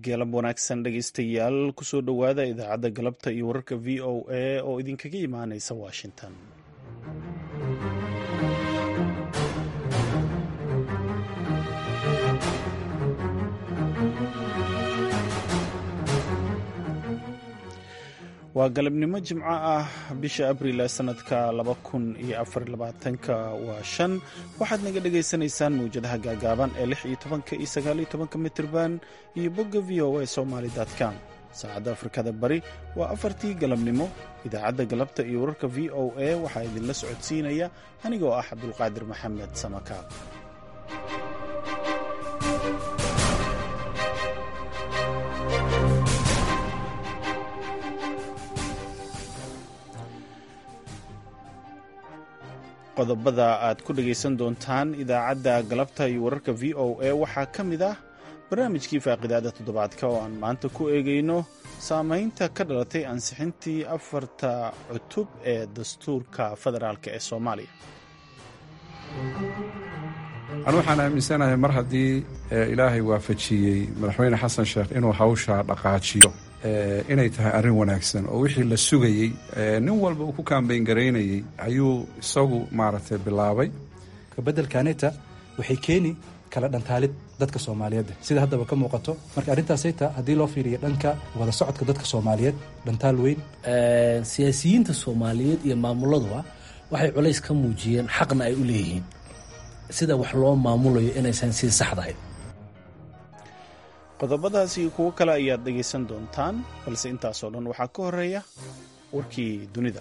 geelab wanaagsan dhegaystayaal kusoo dhowaada idaacadda galabta iyo wararka v o a oo idinkaga imaanaysa washington waa galabnimo jimco ah bisha abriil ee sanadka laba kun iyo afar labaatanka waa shan waxaad naga dhagaysanaysaan mawjadaha gaagaaban ee lix iyo tobanka iyo sagaal iyo tobanka mitirban iyo bogga v o a somaly com saacadda afrikada bari waa afartii galabnimo idaacadda galabta iyo wararka v o a waxaa idinla socodsiinaya anigoo ah cabdulqaadir maxamed samakaab qodobada aad ku dhegaysan doontaan idaacadda galabta iyo wararka v o a waxaa ka mid ah barnaamijkii faaqidaada toddobaadka oo aan maanta ku eegayno saamaynta ka dhalatay ansixintii afarta cutub ee dastuurka federaalk ee soomaaliya anu waxaan aaminsanahay mar haddii ilaahay waafajiyey madaxweyne xasan sheekh inuu hawsha dhaqaajiyo inay tahay arrin wanaagsan oo wixii la sugayey nin walba uu ku kaambayn garaynayey ayuu isagu maaragtay bilaabay kabeddelkaneta waxay keeni kala dhantaalid dadka soomaaliyeed sida haddaba ka muuqato marka arrintaasayta haddii loo fiiriyo dhanka wada socodka dadka soomaaliyeed dhantaal weyn siyaasiyiinta soomaaliyeed iyo maamuladuba waxay culays ka muujiyeen xaqna ay u leeyihiin sida wax loo maamulayo inaysan sii saxdahay qodobadaas iyo kuwo kale ayaad dhegaysan doontaan balse intaasoo dhan waxaa ka horeeya warkii dunida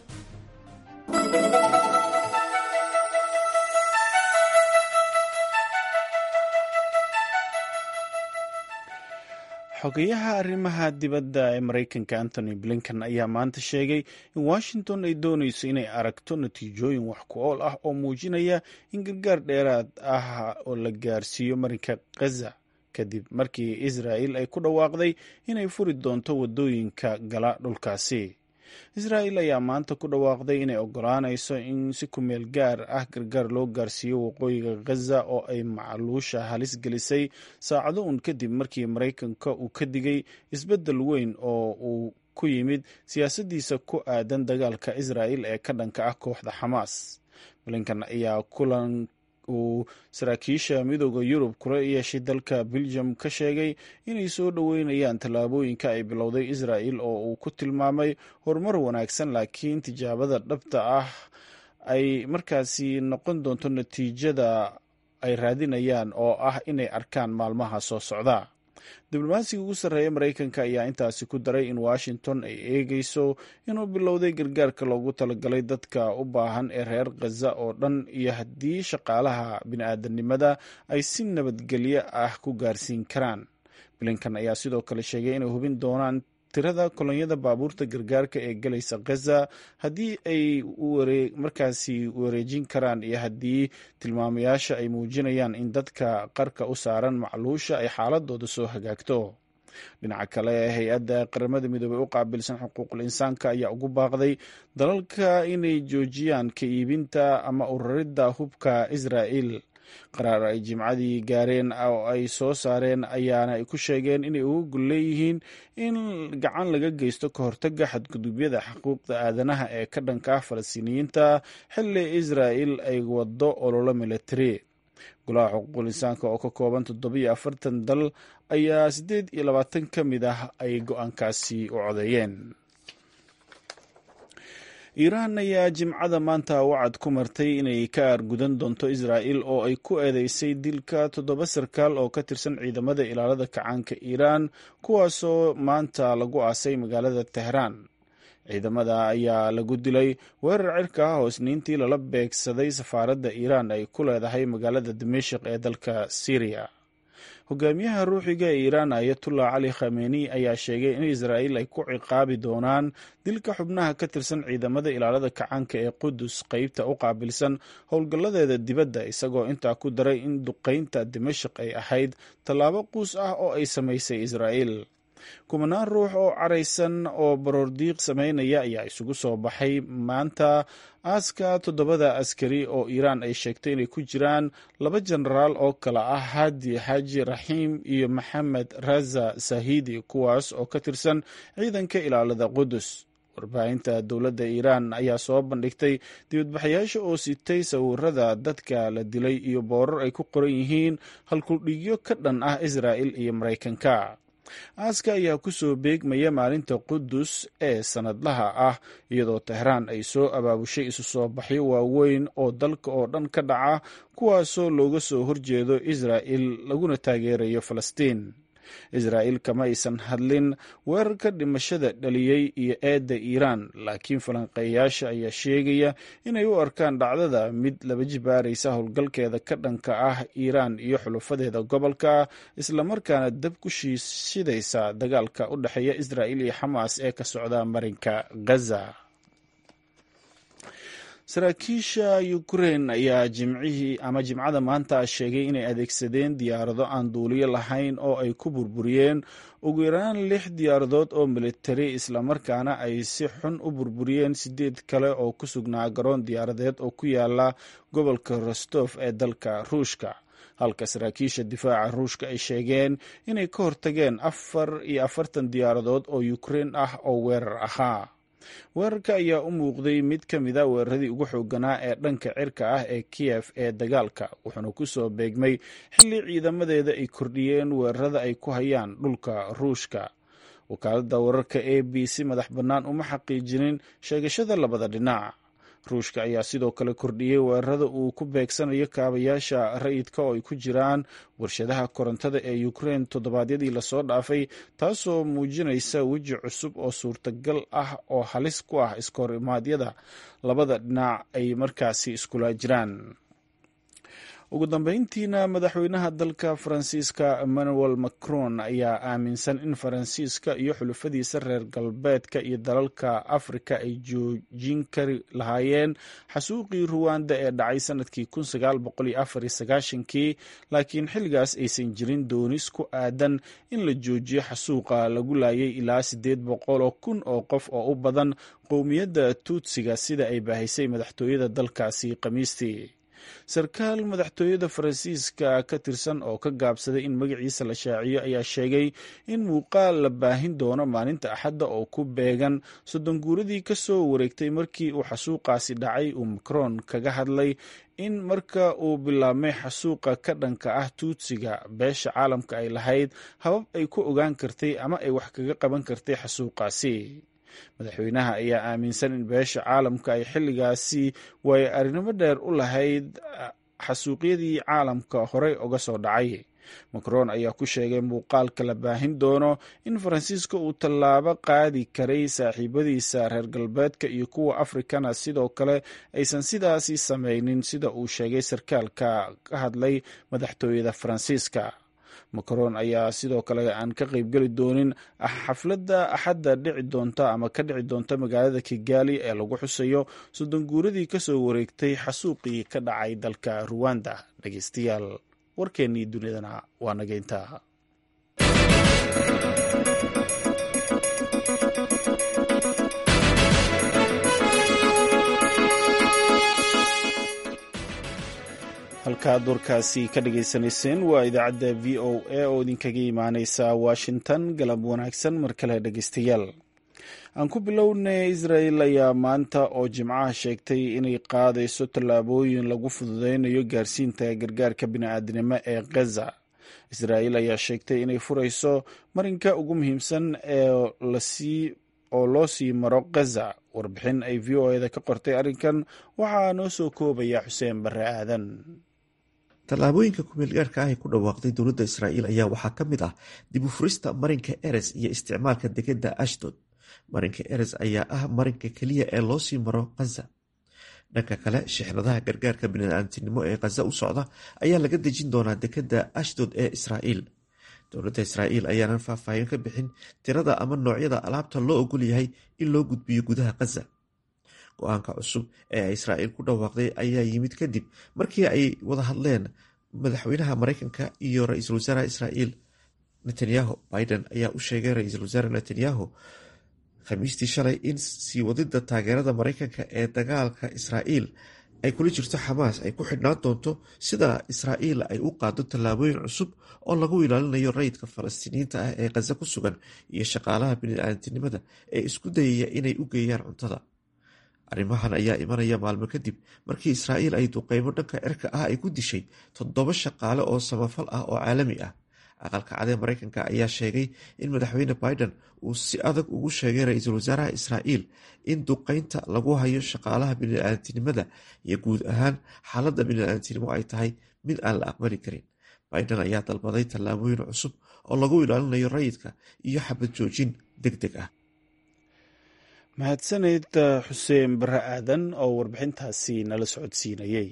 xogeyaha arrimaha dibadda ee maraykanka antony blinken ayaa maanta sheegay in washington ay doonayso inay aragto natiijooyin wax ku ool ah oo muujinaya in gargaar dheeraad ah oo la gaarsiiyo marinka khaza kadib markii israa'il ay ku dhawaaqday inay furi doonto waddooyinka gala dhulkaasi israa'il ayaa maanta ku dhawaaqday inay oggolaanayso in si ku meel gaar ah gargaar loo gaarsiiyo waqooyiga khaza oo ay macluusha halis gelisay saacado uun kadib markii maraykanka uu ka digay isbeddel weyn oo uu ku yimid siyaasaddiisa ku aadan dagaalka israa'il ee ka dhanka ah kooxda xamaas blinkan ayaa kulan uu saraakiisha midooda yurub kula yeeshay dalka beljum ka sheegay inay soo dhoweynayaan tallaabooyinka ay bilowday israa'il oo uu ku tilmaamay horumar wanaagsan laakiin tijaabada dhabta ah ay markaasi noqon doonto natiijada ay raadinayaan oo ah inay arkaan maalmaha soo socda diblomaasiga ugu sarreeya maraykanka ayaa intaasi ku daray in washington ay eegayso inuu bilowday gargaarka loogu talagalay dadka u baahan ee reer khaza oo dhan iyo haddii shaqaalaha bini-aadanimada ay si nabadgelyo ah ku gaarsiin karaan blinkan ayaa sidoo kale sheegay inay hubin doonaan tirada kolonyada baabuurta gargaarka ee galaysa khaza haddii ay markaasi wareejin karaan iyo haddii tilmaamayaasha ay muujinayaan in dadka qarka u saaran macluusha ay xaaladooda soo hagaagto dhinaca kale hay-adda qaramada midoobey u qaabilsan xuquuqul insaanka ayaa ugu baaqday dalalka inay joojiyaan ka iibinta ama uraridda hubka israa'il qaraar ay jimcadii gaareen oo ay soo saareen ayaana ay ku sheegeen inay uga gol leeyihiin in gacan laga geysto ka hortaga xadgudubyada xuquuqda aadanaha ee ka dhanka ah falastiiniyiinta xilli israa'il ay wado ololo militari golaha xuquuqul insaanka oo ka kooban toddobiyo afartan dal ayaa siddeed iyo labaatan ka mid ah ay go-aankaasi u codeeyeen iiraan ayaa jimcada maanta wacad ku martay inay ka aargudan doonto israa'il oo ay ku eedeysay dilka toddoba sarkaal oo ka tirsan ciidamada ilaalada kacaanka iiraan kuwaasoo maanta lagu aasay magaalada tehraan ciidamada ayaa lagu dilay weerar cirka ah oo isniintii lala beegsaday safaaradda iiraan ay ku leedahay magaalada dimashik ee dalka syriya hogaamiyaha ruuxiga ee iiraan ayatullah cali khameni ayaa sheegay in israa'iil ay ku ciqaabi doonaan dilka xubnaha ka tirsan ciidamada ilaalada kacaanka ee qudus qeybta u qaabilsan howlgalladeeda dibadda isagoo intaa ku daray in duqaynta dimashik ay ahayd tallaabo quus ah oo ay samaysay israa'iil kumanaan ruux oo caraysan oo baroordiiq sameynaya ayaa isugu soo baxay maanta aaska toddobada askari oo iiraan ay sheegtay inay ku jiraan laba jenaraal oo kale ah hadi xaaji raxiim iyo maxamed raza sahidi kuwaas oo ka tirsan ciidanka ilaalada qudus warbaahinta dowladda iiraan ayaa soo bandhigtay dibadbaxayaasha oo sitay sawirada dadka la dilay iyo boorar ay ku qoran yihiin halkuldhigyo ka dhan ah israa'il iyo maraykanka aaska ayaa ku soo beegmaya maalinta qudus ee sannadlaha ah iyadoo tehraan ay soo abaabushay isu soo baxyo waaweyn oo dalka oo dhan ka dhaca kuwaasoo looga soo horjeedo israa'il laguna taageerayo falastiin israa'iil kama aysan hadlin weerarka dhimashada dhaliyey iyo eedda iiraan laakiin falanqeeyaasha ayaa sheegaya inay u arkaan dhacdada mid laba jibaaraysa howlgalkeeda ka dhanka ah iiraan iyo xulufadeeda gobolka islamarkaana dab ku shiishidaysa dagaalka u dhexeeya israa'iil iyo xamaas ee ka socda marinka gaza saraakiisha ukrein ayaa jimcihii ama jimcada maanta sheegay inay adeegsadeen diyaarado aan duuliyo lahayn oo ay ku burburiyeen ugu yaraan lix diyaaradood oo militari islamarkaana ay si xun u burburiyeen sideed kale oo ku sugnaa garoon diyaaradeed oo ku yaala gobolka rostof ee dalka ruushka halka saraakiisha difaaca ruushka ay sheegeen inay ka hortageen afar iyo afartan diyaaradood oo ukrein ah oo weerar ahaa weerarka ayaa u muuqday mid ka mida weeraradii ugu xooganaa ee dhanka cirka ah ee kiyef ee dagaalka wuxuuna ku soo beegmay xilli ciidamadeeda ay kordhiyeen weerarada ay ku hayaan dhulka ruushka wakaaladda wararka a b c madax bannaan uma xaqiijinin sheegashada labada dhinac ruushka ayaa sidoo kale kordhiyey weerarada uu ku beegsanayo kaabayaasha rayidka oo ay ku jiraan warshadaha korontada ee ukrein toddobaadyadii lasoo dhaafay taasoo muujinaysa weji cusub oo suurtagal ah oo halis ku ah iskahor-imaadyada labada dhinac ay markaasi iskula jiraan ugu dambeyntiina madaxweynaha dalka faransiiska emmanuel macron ayaa aaminsan in faransiiska iyo xulufadiisa reer galbeedka iyo dalalka afrika ay joojin kari lahaayeen xasuuqii ruwanda ee dhacay sanadkii kii laakiin xilligaas aysan jirin doonis ku aadan in la joojiyo xasuuqa lagu laayay ilaa siddeed boqoloo kun oo qof oo u badan qowmiyadda tuutsiga sida ay baahisay madaxtooyada dalkaasi khamiistii sarkaal madaxtooyada faransiiska ka tirsan oo ka gaabsaday in magaciisa la shaaciyo ayaa sheegay in muuqaal la baahin doono maalinta axadda oo ku beegan soddon guuradii ka soo wareegtay markii uu xasuuqaasi dhacay uu macron kaga hadlay in marka uu bilaabmay xasuuqa ka dhanka ah tuutsiga beesha caalamka ay lahayd habab ay ku ogaan kartay ama ay wax kaga qaban kartay xasuuqaasi madaxweynaha ayaa aaminsan in beesha caalamka ay xilligaasi waayo arrinimo dheer u lahayd xasuuqyadii caalamka horey uga soo dhacay macron ayaa ku sheegay muuqaalka la baahin doono in faransiiska uu tallaabo qaadi karay saaxiibadiisa reer galbeedka iyo kuwa afrikana sidoo kale aysan sidaasi samaynin sida uu sheegay sarkaalka ka hadlay madaxtooyada faransiiska macron ayaa sidoo kale aan ka qaybgeli doonin xafladda axadda dhici doonta ama ka dhici doonta magaalada kigali ee lagu xusayo soddon guuradii kasoo wareegtay xasuuqii ka dhacay dalka ruwanda dhegeystayaal warkeennii dunidana waa nageynta halkaad warkaasi ka dhagaysanayseen waa idaacadda v o a oo idinkaga imaaneysa washington galab wanaagsan mar kale dhegeystayaal aan ku bilownay israel ayaa maanta oo jimcaha sheegtay inay qaadayso tallaabooyin lagu fududeynayo gaarsiinta gargaarka bini'aadinimo ee gaza israel ayaa sheegtay inay furayso marinka ugu muhiimsan ee lasii oo loo sii maro gaza warbixin ay v o eda ka qortay arrinkan waxaa noo soo koobaya xuseen barre aadan tallaabooyinka kumeelgaarka ah ee ku dhawaaqday dowladda israa'iil ayaa waxaa ka mid ah dib u furista marinka eres iyo isticmaalka degedda ashdod marinka eres ayaa ah marinka keliya ee loo sii maro khaza dhanka kale shixnadaha gargaarka bini'aadamtinimo ee khaza u socda ayaa laga dejin doonaa dekedda ashdod ee israa'iil dowladda israa'iil ayaanan faahfaahin ka bixin tirada ama noocyada alaabta loo ogol yahay in loo gudbiyo gudaha khaza go-aanka cusub ee israa'iil ku dhawaaqday ayaa yimid kadib markii ay wada hadleen madaxweynaha maraykanka iyo ra-iisul wasaaraha israa'iil netanyahu biden ayaa u sheegay ra-iisul wasaare netanyahu khamiistii shalay in sii wadida taageerada maraykanka ee dagaalka israa'iil ay kula jirto xamaas ay ku xidhnaan doonto sida israa'iil ay u qaado tallaabooyin cusub oo lagu ilaalinayo rayidka falastiiniyiinta ah ee khaza ku sugan iyo shaqaalaha bini-aadantinimada ee isku dayaya inay u geeyaan cuntada arrimahan ayaa imanaya maalmo kadib markii israa'iil ay duqeymo dhanka cirka ah ay ku dishay toddoba shaqaale oo samafal ah oo caalami ah aqalka cadee maraykanka ayaa sheegay in madaxweyne biden uu si adag ugu sheegay ra-iisul wasaaraha israa'iil in duqeynta lagu hayo shaqaalaha bini-aadantinimada iyo guud ahaan xaaladda bini-aadantinimo ay tahay mid aan la aqbali karin biden ayaa dalbaday tallaabooyin cusub oo lagu ilaalinayo rayidka iyo xabad joojin deg deg ah mahadsaneyd xuseen bare aadan oo warbixintaasi nala socodsiinayay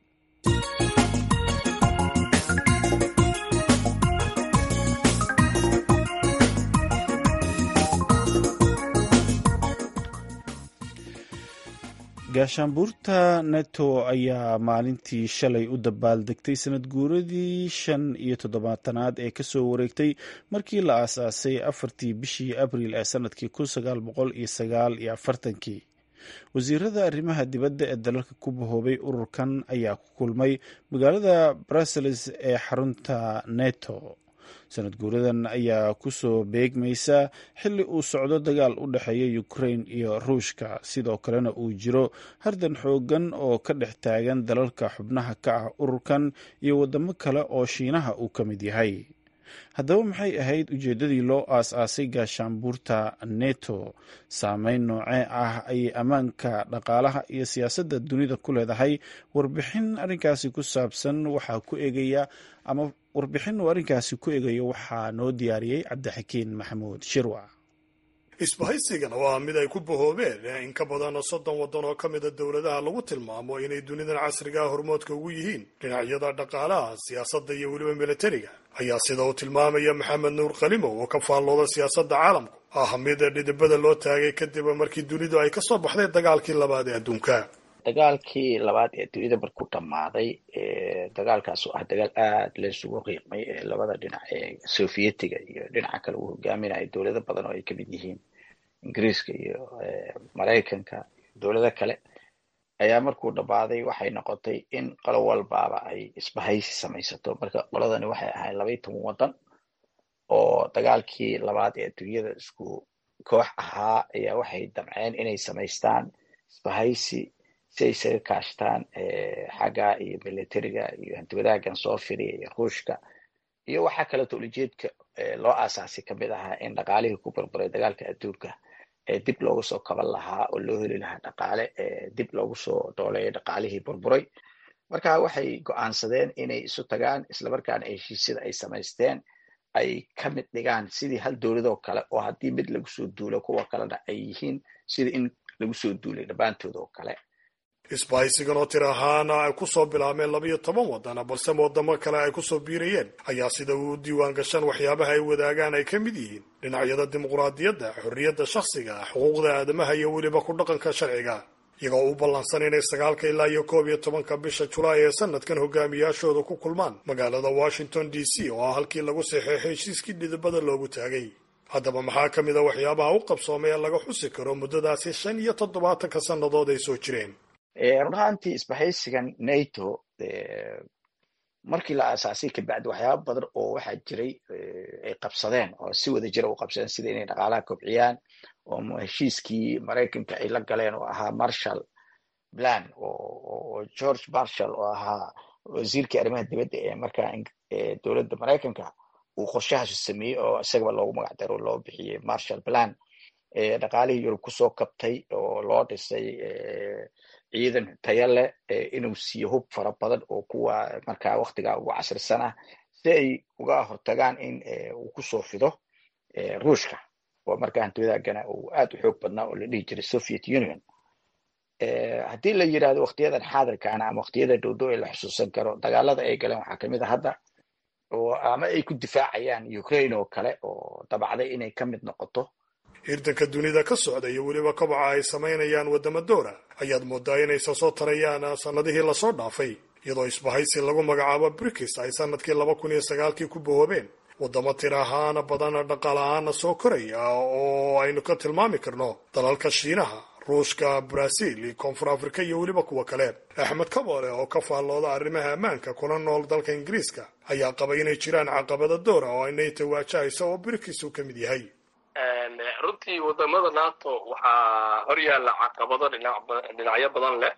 gaashaanbuurta neto ayaa maalintii shalay u dabaaldegtay sanad guuradii shan iyo toddobaatanaad ee kasoo wareegtay markii la aasaasay afartii bishii abriil ee sanadkii kun sagaal boqol iyo sagaal iyo afartankii wasiirada arrimaha dibadda ee dalalka ku bahoobay ururkan ayaa ku kulmay magaalada brussels ee xarunta neto sanad guuradan ayaa kusoo beegmaysa xilli uu socdo dagaal u dhexeeya ukrain iyo ruushka sidoo kalena uu jiro hardan xoogan oo ka dhex taagan dalalka xubnaha ka ah ururkan iyo wadamo kale oo shiinaha uu ka mid yahay haddaba maxay ahayd ujeeddadii loo aas-aasay gaashaanbuurta neto saameyn noocee ah ayay ammaanka dhaqaalaha iyo siyaasadda dunida ku leedahay warbixin arrinkaasi ku saabsan waxaa ku egaya ama warbixin uu arrinkaasi ku egayo waxaa noo diyaariyey cabdixakiin maxamuud shirwa isbahaysigan oo ah mid ay ku bahoobeen in ka badan soddon waddan oo ka mida dowladaha lagu tilmaamo inay dunidan casrigaa hormoodka ugu yihiin dhinacyada dhaqaalaha siyaasadda iyo weliba milatariga ayaa sida uu tilmaamaya maxamed nuur khalimow oo ka faallooda siyaasadda caalamku ah mid dhidibada loo taagay kadib markii dunidu ay kasoo baxday dagaalkii labaad ee adduunka dagaalkii labaad ee dunida markuu dhammaaday dagaalkaas oo ah dagaal aada laysugu qiiqmay ee labada dhinac ee sovietiga iyo dhinaca kale uu hogaaminayo dowlado badan oo ay kamid yihiin ingiriiska iyo maraykanka dowlado kale ayaa markuu dhammaaday waxay noqotay in qolo walbaaba ay isbahaysi samaysato marka qoladani waxay ahayd labaiy toban waddan oo dagaalkii labaad ee adduunyada isku koox ahaa ayaa waxay damceen inay samaystaan isbahaysi si ay isaga kaashtaan xagga iyo militariga iyo hantiwadaagan soo firiya iyo ruushka iyo waxaa kaleeto ulijeedka loo aasaasay kamid ahaa in dhaqaalihii ku burburay dagaalka adduunka dib loogu soo kaban lahaa oo loo heli lahaa dhaqaale dib loogu soo dooleeya dhaqaalihii burburay marka waxay go-aansadeen inay isu tagaan islamarkaana heshiisyada ay samaysteen ay ka mid dhigaan sidii hal dowladoo kale oo haddii mid lagu soo duulo kuwa kalena ay yihiin sida in lagu soo duulay dhammaantood oo kale isbahaysigan oo tir ahaana ay kusoo bilaabmeen labayo toban wadana balse wadamo kale ay kusoo biirayeen ayaa sida uu diiwaan gashaan waxyaabaha ay wadaagaan ay ka mid yihiin dhinacyada dimuqraadiyadda xorriyadda shakhsiga xuquuqda aadamaha iyo weliba ku dhaqanka sharciga iyagoo u ballansan inay sagaalka ilaa iyo koob iyo tobanka bisha julaay ee sanadkan hogaamiyaashooda ku kulmaan magaalada washington d c oo ah halkii lagu saxeexay heshiiskii dhidibada loogu taagay haddaba maxaa ka mid a waxyaabaha u qabsoomay ee laga xusi karo muddadaasi shan iyo toddobaatanka sannadood ay soo jireen run ahaantii isbahaysigan nato markii la aasaasay kabacdi waxyaaba badan oo waxaa jiray ay qabsadeen oo si wada jira u qabsadeen sida inay dhaqaalaha kobciyaan oo heshiiskii maraykanka ay la galeen oo ahaa marshall plan oo george marshall oo ahaa wasiirkii arrimaha dibadda ee markaa dowladda maraykanka uu qorshahaasu sameeyey oo isagaba loogu magac daro loo bixiyey marshall plan dhaqaalihii yurub kusoo kabtay oo loo dhisay ciidan taya leh inuu siiyo hub fara badan oo kuwa markaa waktigaa ugu casrisan ah si ay uga hortagaan in uu kusoo fido ruushka oo markaa hantiwadaagana uu aad u xoog badnaa oo la dhihi jiray soviet union haddii la yidhahdo waktiyadan xaadirkaana ama waktiyada dhowdow ee la xusuusan karo dagaalada ay galeen waxaa kamid a hadda oo ama ay ku difaacayaan ukraine oo kale oo dabacday inay ka mid noqoto hirdanka dunida ka socda iyo weliba kobaca ay samaynayaan waddamo dowra ayaad moodaa inaysa soo tarayaan sannadihii lasoo dhaafay iyadoo isbahaysi lagu magacaabo brikis ay sanadkii laba kun iyo sagaalkii ku bahoobeen waddamo tir ahaana badan dhaqaal ahaana soo koraya oo aynu ka tilmaami karno dalalka shiinaha ruushka brazil koonfur afrika iyo weliba kuwa kale axmed kaboole oo ka faallooda arrimaha ammaanka kuna nool dalka ingiriiska ayaa qabay inay jiraan caqabado doora oo ay nato waajahayso oo birikiisu ka mid yahay runtii wadamada nato waxaa horyaalla caqabado dhinacyo badan leh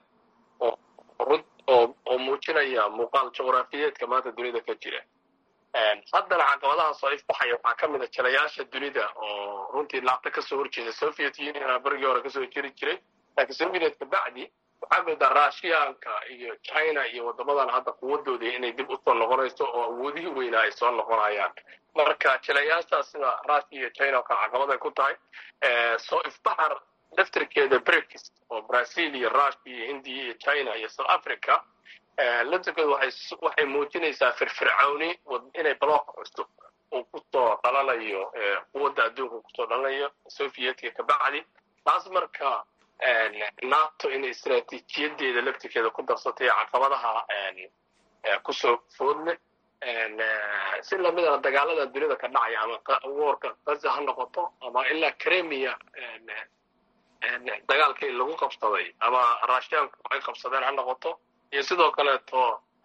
oo muujinaya muuqaal juqraafiyeedka maanta dunida ka jira haddana caqabadahaas oo ifbaxaya waxaa ka mid a jalayaasha dunida oo runtii laabta kasoo horjeeda soviet union berigii hore kasoo jiri jiray laakiin soviet kabacdi waxaa moodaa russianka iyo china iyo wadamadan hadda quwadoodii inay dib usoo noqonayso oo awoodihii weynaa ay soo noqonayaan marka jalayaashaas sida russia iyo china oo kale caqabaday ku tahay soo ifbaxar laftirkeeda brix oo brazil iyo russia iyo india iyo china iyo south africa laftirkeedu waxay muujinaysaa firfircawni inay block cusub uu kusoo dhalanayo quwadda adduunka kusoo dhalanayo sovietka kabacdi taas marka nato inay istraatiijiyadeeda laftirkeeda ku darsatay caqabadaha kusoo foodleh si lamidana dagaalada dunida ka dhacaya ama woorka gaza ha noqoto ama ilaa cremia dagaalkii lagu qabsaday ama russianku ay qabsadeen ha noqoto iyo sidoo kaleeto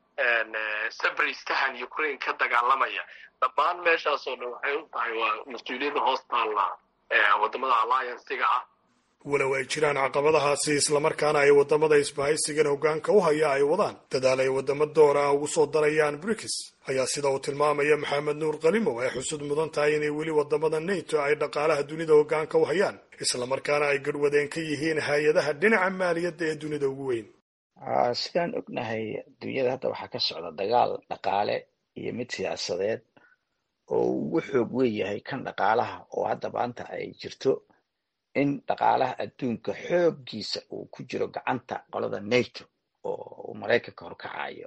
sabristahan ukraine ka dagaalamaya dhammaan meeshaasoo dhan waxay u tahay waa mas-uuliyadda hoos taalla wadamada alliancega ah walow ay jiraan caqabadahaasi islamarkaana ay wadamada isbahaysigan hoggaanka u haya ay wadaan dadaal ay wadamo doora ugu soo darayaan brikis ayaa sida uu tilmaamaya maxamed nuur kalimow ay xusud mudan tahay inay weli wadamada nato ay dhaqaalaha dunida hoggaanka u hayaan islamarkaana ay garhwadeen ka yihiin hay-adaha dhinaca maaliyadda ee dunida ugu weyn sidaan ognahay dunyada hadda waxaa ka socda dagaal dhaqaale iyo mid siyaasadeed oo ugu xoog weyn yahay kan dhaqaalaha oo hadda maanta ay jirto in dhaqaalaha adduunka xooggiisa uu ku jiro gacanta qolada nato oo uu maraykanka horkacayo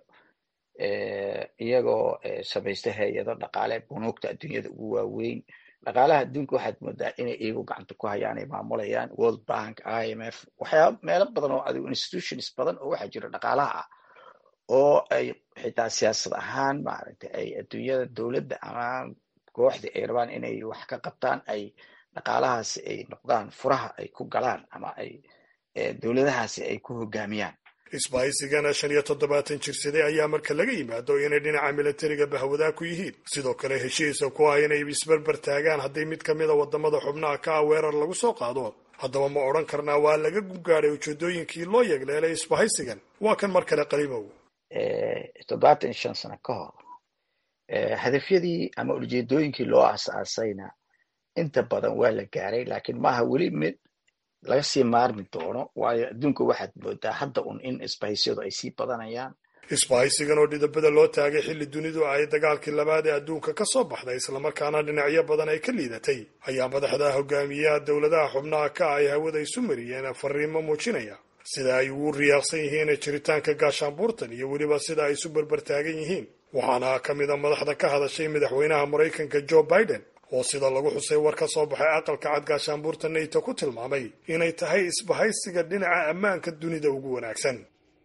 iyagoo samaysta hay-ado dhaqaale bunuugta adduunyada ugu waaweyn dhaqaalaha adduunka waxaad moodaa inay iyagu gacanta ku hayaan ay maamulayaan world bank i m f waxyaaba meelo badan oo adigu institutions badan oo waxaa jira dhaqaalaha ah oo ay xitaa siyaasad ahaan maaragtay ay adduunyada dowladda ama kooxdii ay rabaan inay wax ka qabtaan ay dhaqaalahaasi ay noqdaan furaha ay ku galaan ama ay dowladahaasi ay ku hogaamiyaan isbahaysigana shan iyo toddobaatan jirsaday ayaa marka laga yimaado inay dhinaca milatariga bahwadaa ku yihiin sidoo kale heshiisa ku ah inay isberber taagaan haddii mid ka mida wadamada xubnaha ka ah weerar lagu soo qaado haddaba ma odhan karnaa waa laga guggaadhay ujeedooyinkii loo yegleelay isbahaysigan waa kan mar kale qalimow toddobaatan iyo shan sano ka hor hadafyadii ama ujeedooyinkii loo aas-aasayna inta badan waa la gaaray laakiin maaha weli mid laga sii maarmi doono waayo adduunka waxaad moodaa hadda un in isbahaysiyadu ay sii badanayaan isbahaysigan oo dhidabada loo taagay xilli dunidu ay dagaalkii labaad ee adduunka ka soo baxday islamarkaana dhinacyo badan ay ka liidatay ayaa madaxda hogaamiyaha dowladaha xubnaha ka ay hawada isu mariyeen fariimo muujinaya sida ay ugu riyaaqsan yihiin jiritaanka gaashaanbuurtan iyo weliba sida ay isu berbertaagan yihiin waxaana ka mid a madaxda ka hadashay madaxweynaha maraykanka joe biden oo sida lagu xusay war ka soo baxay aqalka cad gaashaanbuurta nato ku tilmaamay inay tahay isbahaysiga dhinaca ammaanka dunida ugu wanaagsan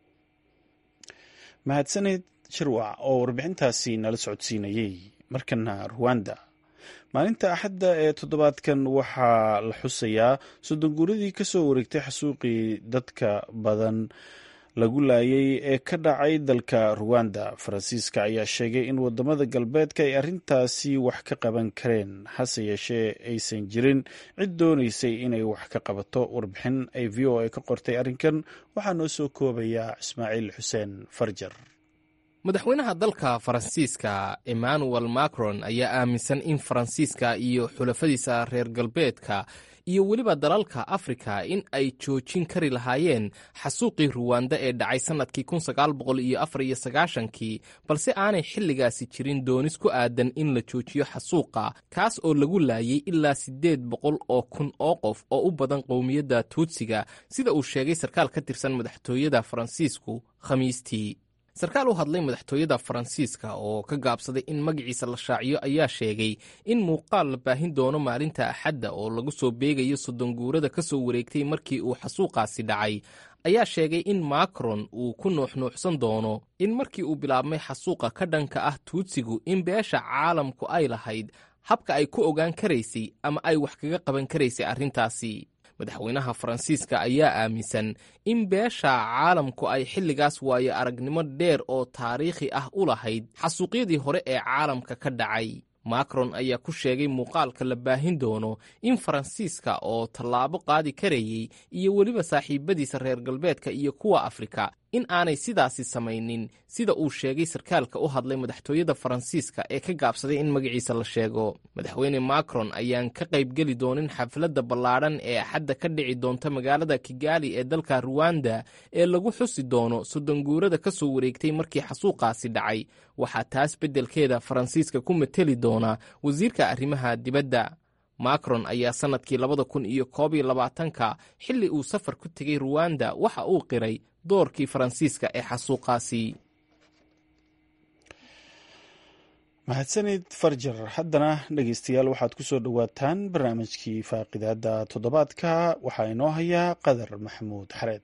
mahadsaneed shirwac oo warbixintaasi nala socodsiinayey markana ruwanda maalinta axadda ee toddobaadkan waxaa la xusayaa soddon guuradii ka soo wareegtay xasuuqii dadka badan lagu laayay ee ka dhacay dalka ruwanda faransiiska ayaa sheegay in wadamada galbeedka ay arrintaasi wax ka qaban kareen hase yeeshee aysan jirin cid doonaysay inay wax ka qabato warbixin ay v o a ka qortay arrinkan waxaa noo soo koobaya ismaaciil xuseen farjar madaxweynaha dalka faransiiska emmanuel macron ayaa aaminsan in faransiiska iyo xulafadiisa reer galbeedka iyo weliba dalalka afrika in ay joojin kari lahaayeen xasuuqii ruwanda ee dhacay sannadkii kii balse aanay xilligaasi jirin doonis ku aadan in la joojiyo xasuuqa kaas oo lagu laayay ilaa siddeed boqol oo kun oo qof oo u badan qowmiyadda tuutsiga sida uu sheegay sarkaal ka tirsan madaxtooyada faransiisku khamiistii sarkaal u hadlay madaxtooyada faransiiska oo ka gaabsaday in magaciisa la shaaciyo ayaa sheegay in muuqaal la baahin doono maalinta axadda oo lagu soo beegayo soddon guurada ka soo wareegtay markii uu xasuuqaasi dhacay ayaa sheegay in macron uu ku nuuxnuuxsan doono in markii uu bilaabmay xasuuqa ka dhanka ah tuutsigu in beesha caalamku ay lahayd habka ay ku ogaan karaysay ama ay wax kaga qaban karaysay arrintaasi madaxweynaha faransiiska ayaa aaminsan in beesha caalamku ay xilligaas waayo aragnimo dheer oo taariikhi ah u lahayd xasuuqyadii hore ee caalamka ka dhacay macron ayaa ku sheegay muuqaalka la baahin doono in faransiiska oo tallaabo qaadi karayey iyo weliba saaxiibadiisa reer galbeedka iyo kuwa afrika in aanay sidaasi samaynin sida uu sheegay sarkaalka u hadlay madaxtooyada faransiiska ee ka gaabsaday in magaciisa la sheego madaxweyne macron ayaan ka qaybgeli doonin xafladda ballaadhan ee axadda ka dhici doonta magaalada kigali ee dalka ruwanda ee lagu xusi doono soddonguurada ka soo wareegtay markii xasuuqaasi dhacay waxaa taas beddelkeeda faransiiska ku mateli doona wasiirka arrimaha dibadda macron ayaa sannadkii labada kun iyo koob iyo labaatanka xilli uu safar ku tegey ruwanda waxa uu qiray doorkii faransiiska ee xasuuqaasi mahadsanid farjar haddana dhegeystayaal waxaad ku soo dhowaataan barnaamijkii faaqidaada toddobaadka waxaa inoo hayaa qadar maxamuud xareed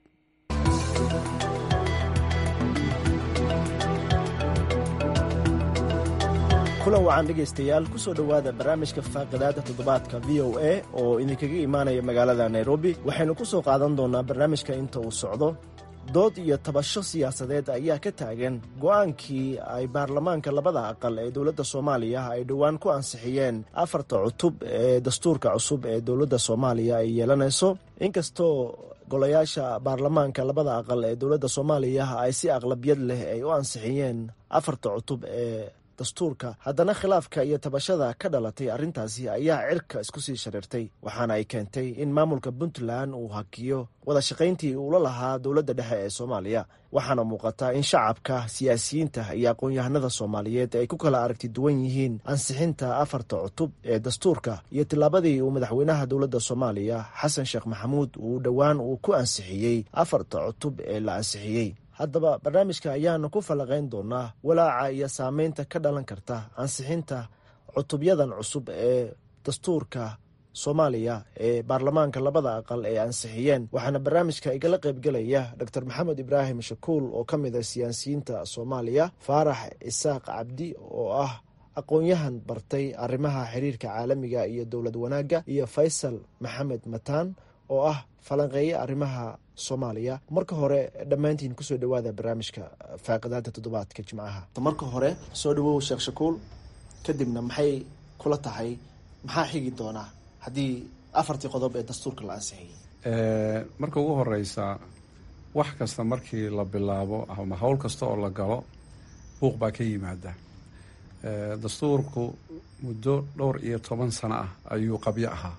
kulan wacan dhegaystayaal ku soo dhowaada barnaamijka faaqidaada toddobaadka v o a oo idinkaga imaanaya magaalada nairobi waxaynu ku soo qaadan doonaa barnaamijka inta uu socdo dood iyo tabasho siyaasadeed ayaa ka taagan go'aankii ay baarlamaanka labada aqal ee dowladda soomaaliya ay dhowaan ku ansixiyeen afarta cutub ee dastuurka cusub ee dowladda soomaaliya ay yeelanayso inkastoo golayaasha baarlamaanka labada aqal ee dowladda soomaaliya ay si aqlabiyad leh ay u ansixiyeen afarta cutub ee dastuurka haddana khilaafka iyo tabashada ka dhalatay arrintaasi ayaa cirka isku sii shariirtay waxaana ay keentay in maamulka puntland uu hakiyo wada shaqayntii uula lahaa dowladda dhexe ee soomaaliya waxaana muuqata in shacabka siyaasiyiinta iyo aqoon-yahanada soomaaliyeed ay ku kala aragti duwan yihiin ansixinta afarta cutub ee dastuurka iyo tillaabadii uu madaxweynaha dowladda soomaaliya xasan sheekh maxamuud uu dhowaan uu ku ansixiyey afarta cutub ee la ansixiyey haddaba barnaamijka ayaanu ku falaqayn doonaa walaaca iyo saameynta ka dhalan karta ansixinta cutubyadan cusub ee dastuurka soomaaliya ee baarlamaanka labada aqal ay ansixiyeen waxaana barnaamijka igala qaybgelaya dor maxamed ibraahim shakuul oo ka mid a siyaasiyiinta soomaaliya faarax isaaq cabdi oo ah aqoon-yahan bartay arrimaha xiriirka caalamiga iyo dowlad wanaagga iyo faysal maxamed mataan oo ah falanqeeye arrimaha soomaaliya marka hore dhammaantiin kusoo dhawaada barnaamijka faaqidaada toddobaadka jimcaha marka hore soo dhawow sheekh shakuul kadibna maxay kula tahay maxaa xigi doonaa haddii afartii qodob ee dastuurka la ansixiyey marka ugu horeysa wax kasta markii la bilaabo ama howl kasta oo la galo buuq baa ka yimaada dastuurku muddo dhowr iyo toban sano ah ayuu qabyo ahaa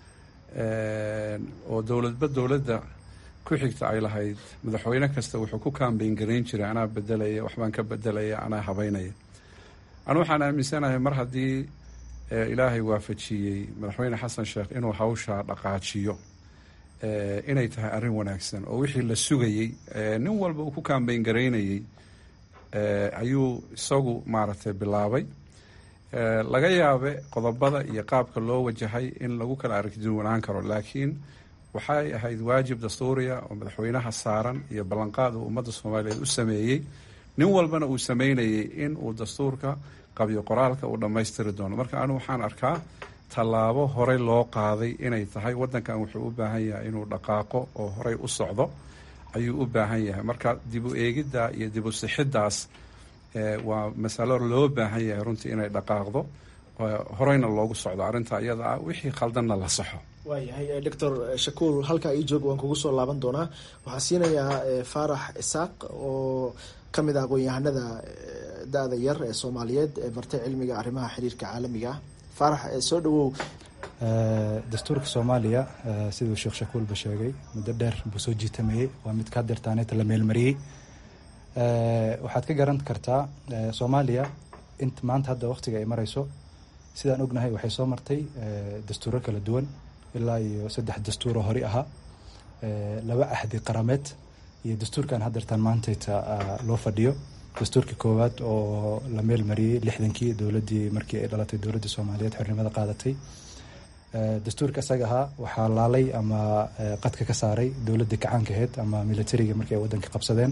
oo dowladba dowladda ku xigta ay lahayd madaxweyne kasta wuxuu ku kaambeyn garayn jiray anaa bedelaya waxbaan ka bedelaya anaa habeynaya anu waxaan aaminsanahay mar haddii ilaahay waafajiyey madaxweyne xasan sheekh inuu hawshaa dhaqaajiyo inay tahay arrin wanaagsan oo wixii la sugayey nin walba uu ku kaambeyn garaynayey ayuu isagu maaragtay bilaabay laga yaabe qodobada iyo qaabka loo wajahay in lagu kala aragtiduwanaan karo laakiin waxay ahayd waajib dastuuriya oo madaxweynaha saaran iyo ballanqaad uu ummadda soomaaliyeed u sameeyey nin walbana uu sameynayay in uu dastuurka qabyo qoraalka uu dhammaystiri doono marka anigu waxaan arkaa tallaabo horey loo qaaday inay tahay waddankan wuxuu u baahan yahay inuu dhaqaaqo oo horey u socdo ayuu u baahan yahay marka dib u eegidda iyo dib u sixiddaas waa masalo loo baahan yahay runtii inay dhaqaaqdo horeyna loogu socdo arrinta iyada ah wixii khaldanna la saxo waayahay doctor shakuul halkaa ii joog waan kugu soo laaban doonaa waxaan siinayaa faarax isaaq oo ka mid ah aqoon-yahanada da-da yar ee soomaaliyeed ee bartay cilmiga arrimaha xiriirka caalamiga ah faarax soo dhawow dastuurka soomaaliya siduu sheekh shakuulba sheegay muddo dheer buu soo jiitamayey waa mid ka dirtaaneeta la meelmariyey waxaad ka garan kartaa soomaaliya int maanta hadda waqtiga ay mareyso sidaan ognahay waxay soo martay dastuuro kala duwan ilaa iyo saddex dastuuroo hori ahaa laba ahdi qarameed iyo dastuurkan hadeertaan maantayta loo fadhiyo dastuurkii koowaad oo la meel mariyey lixdankii dowladii markii ay dhalatay dowladda soomaaliyeed xornimada qaadatay dastuurka isaga ahaa waxaa laalay ama qadka ka saaray dowladda kacaanka aheyd ama militariga markii ay wadanka qabsadeen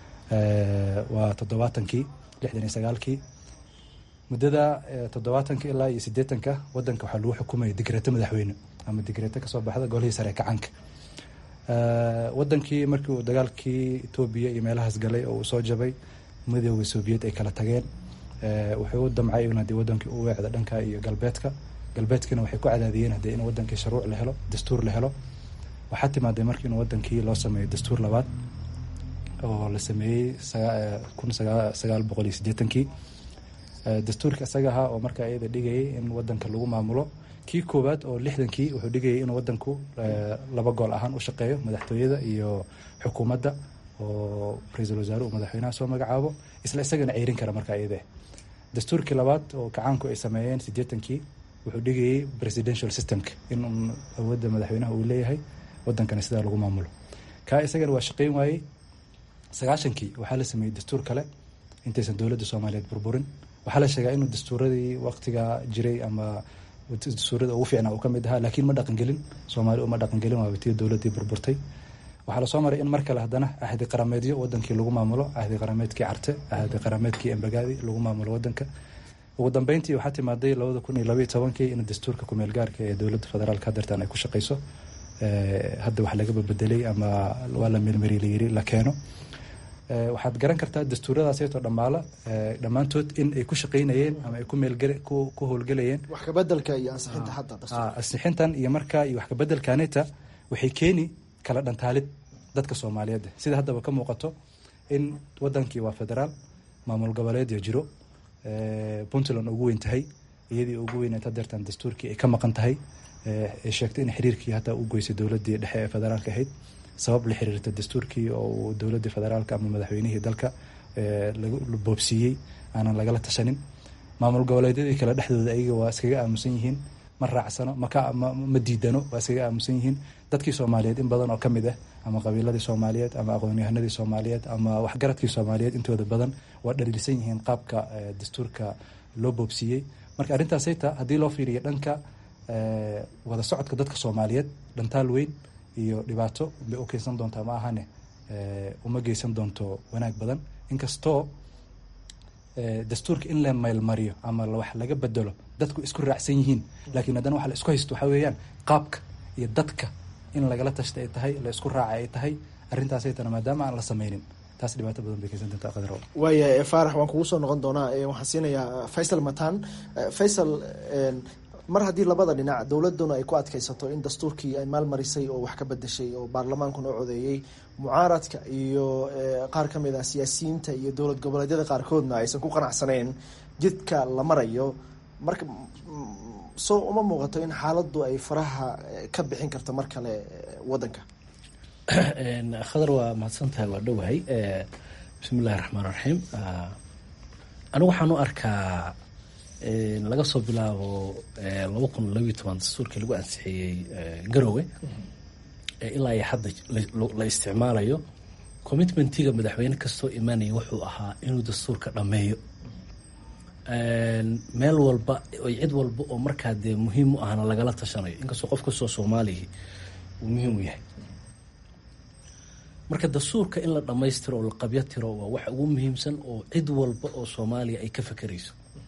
waa toddobaatankii lixdan iyo sagaalkii muddada toddobaatanka ilaa iyo siddeetanka wadanka waxaa lagu xukumaya digreeto madaxweyne ama digreeto kasoo baxda golihii sare kacaanka wadankii markii uu dagaalkii etoobiya iyo meelahaas galay oo uu soo jabay midooda soobiyed ay kala tageen wuxuu u damcay in haddii wadankii u weecda dhanka iyo galbeedka galbeedkiina waxay ku cadaadiyeen haddii in wadankii shuruuc la helo dastuur la helo waxaa timaaday markii in wadankii loo sameeyo dastuur labaad oo la sameeyey kun sagaal boqol iyo siddeetankii dastuurka isaga ahaa oo markaa iyada dhigayay in wadanka lagu maamulo kii koowaad oo lixdankii wuxuu dhigayay in wadanku laba gool ahaan u shaqeeyo madaxtooyada iyo xukuumadda oo ra-iisul wasaare uu madaxweynaha soo magacaabo isla isagana ceyrin kara markaa iyade dastuurkii labaad oo kacaanku ay sameeyeen siddeetankii wuxuu dhigayay presidential systemka in awoodda madaxweynaha uu leeyahay wadankana sidaa lagu maamulo kaa isagana waa shaqeyn waayey sagaashankii waxaa la sameeyey dastuur kale intaysan dowladda soomaaliyeed burburin waxaa la sheegaa inuu dastuuradii waqtiga jiray ama dastuurada ugu fiicnaa uu ka mid ahaa laakiin ma dhaqangelin soomaali uma dhaqangelin waa watiya dowladdii burburtay waxaa lasoo maray in mar kale haddana ahdi qarameedyo wadankii lagu maamulo ahdi qarameedkii carte ahdi qarameedkii embagaadi lagu maamulo wadanka ugu dambeyntii waxaa timaaday labada kun iyo labaiyo tobankii in dastuurka kumeel gaarka ee dowladda federaalka hadeertan ay ku shaqeyso hadda wax laga babedelay ama waa la meelmari layiri la keeno waxaad garan kartaa dastuuradaasaytoo dhammaala dhammaantood in ay ku shaqeynayeen ama ay ku meelgale ku howlgelayeen wax kabedelka iyo ansixinta hadda ansixintan iyo markaa iyo wax kabedelkaneta waxay keeni kala dhantaalid dadka soomaaliyeed sida haddaba ka muuqato in wadankii waa federaal maamul goboleedya jiro puntland ugu weyn tahay iyadii ugu weyneed hadeertan dastuurkii ay ka maqan tahay ay sheegtay in xiriirkii hataa u goysay dowladii dhexe ee federaalka ahayd sabab la xiriirta dastuurkii oo uu dowladii federaalka ama madaxweynihii dalka la boobsiiyey aanan lagala tashanin maamul goboleedyadii kale dhexdooda ayaga waa iskaga aamusan yihiin ma raacsano ma diidano waa iskaga aamusan yihiin dadkii soomaaliyeed in badan oo ka mid ah ama qabiiladii soomaaliyeed ama aqoonyahanadii soomaaliyeed ama waxgaradkii soomaaliyeed intooda badan waa dhaliilsan yihiin qaabka dastuurka loo boobsiiyey marka arrintaasayta haddii loo fiiriyo dhanka wada socodka dadka soomaaliyeed dhantaal weyn iyo dhibaato bay u keensan doontaa ma ahane uma geysan doonto wanaag badan inkastoo dastuurka in la maylmariyo ama wax laga bedelo dadku isku raacsan yihiin laakiin haddana waxa la isku haysto waxaa weeyaan qaabka iyo dadka in lagala tashta ay tahay la isku raaca ay tahay arrintaasaytana maadaama aan la sameynin taas dhibaato badan bay keensan doontaa qadar waaya faarax waan kugu soo noqon doonaa waxaan siinayaa faysal matan faysal mar haddii labada dhinac dowladuna ay ku adkaysato in dastuurkii ay maalmarisay oo wax ka bedeshay oo baarlamaankuna u codeeyey mucaaradka iyo qaar ka mid ah siyaasiyiinta iyo dowlad goboleedyada qaarkoodna aysan ku qanacsanayn jidka la marayo marka soo uma muuqato in xaaladdu ay faraha ka bixin karto mar kale wadanka khadar waa mahadsantahay waa dhowahay bismi illahi raxmaan raxiim anigu waxaan u arkaa laga soo bilaabo laba kun labiyo toban dastuurkii lagu ansixiyey garowe ilaa iyo hadda la isticmaalayo commitmentiga madaxweyne kastoo imaanaya wuxuu ahaa inuu dastuurka dhammeeyo meel walba cid walba oo markaa dee muhiim u ahna lagala tashanayo inkastoo qof kastoo soomaaliya uu muhiim u yahay marka dastuurka in la dhammaystiro oo la qabyo tiro waa wax ugu muhiimsan oo cid walba oo soomaaliya ay ka fekerayso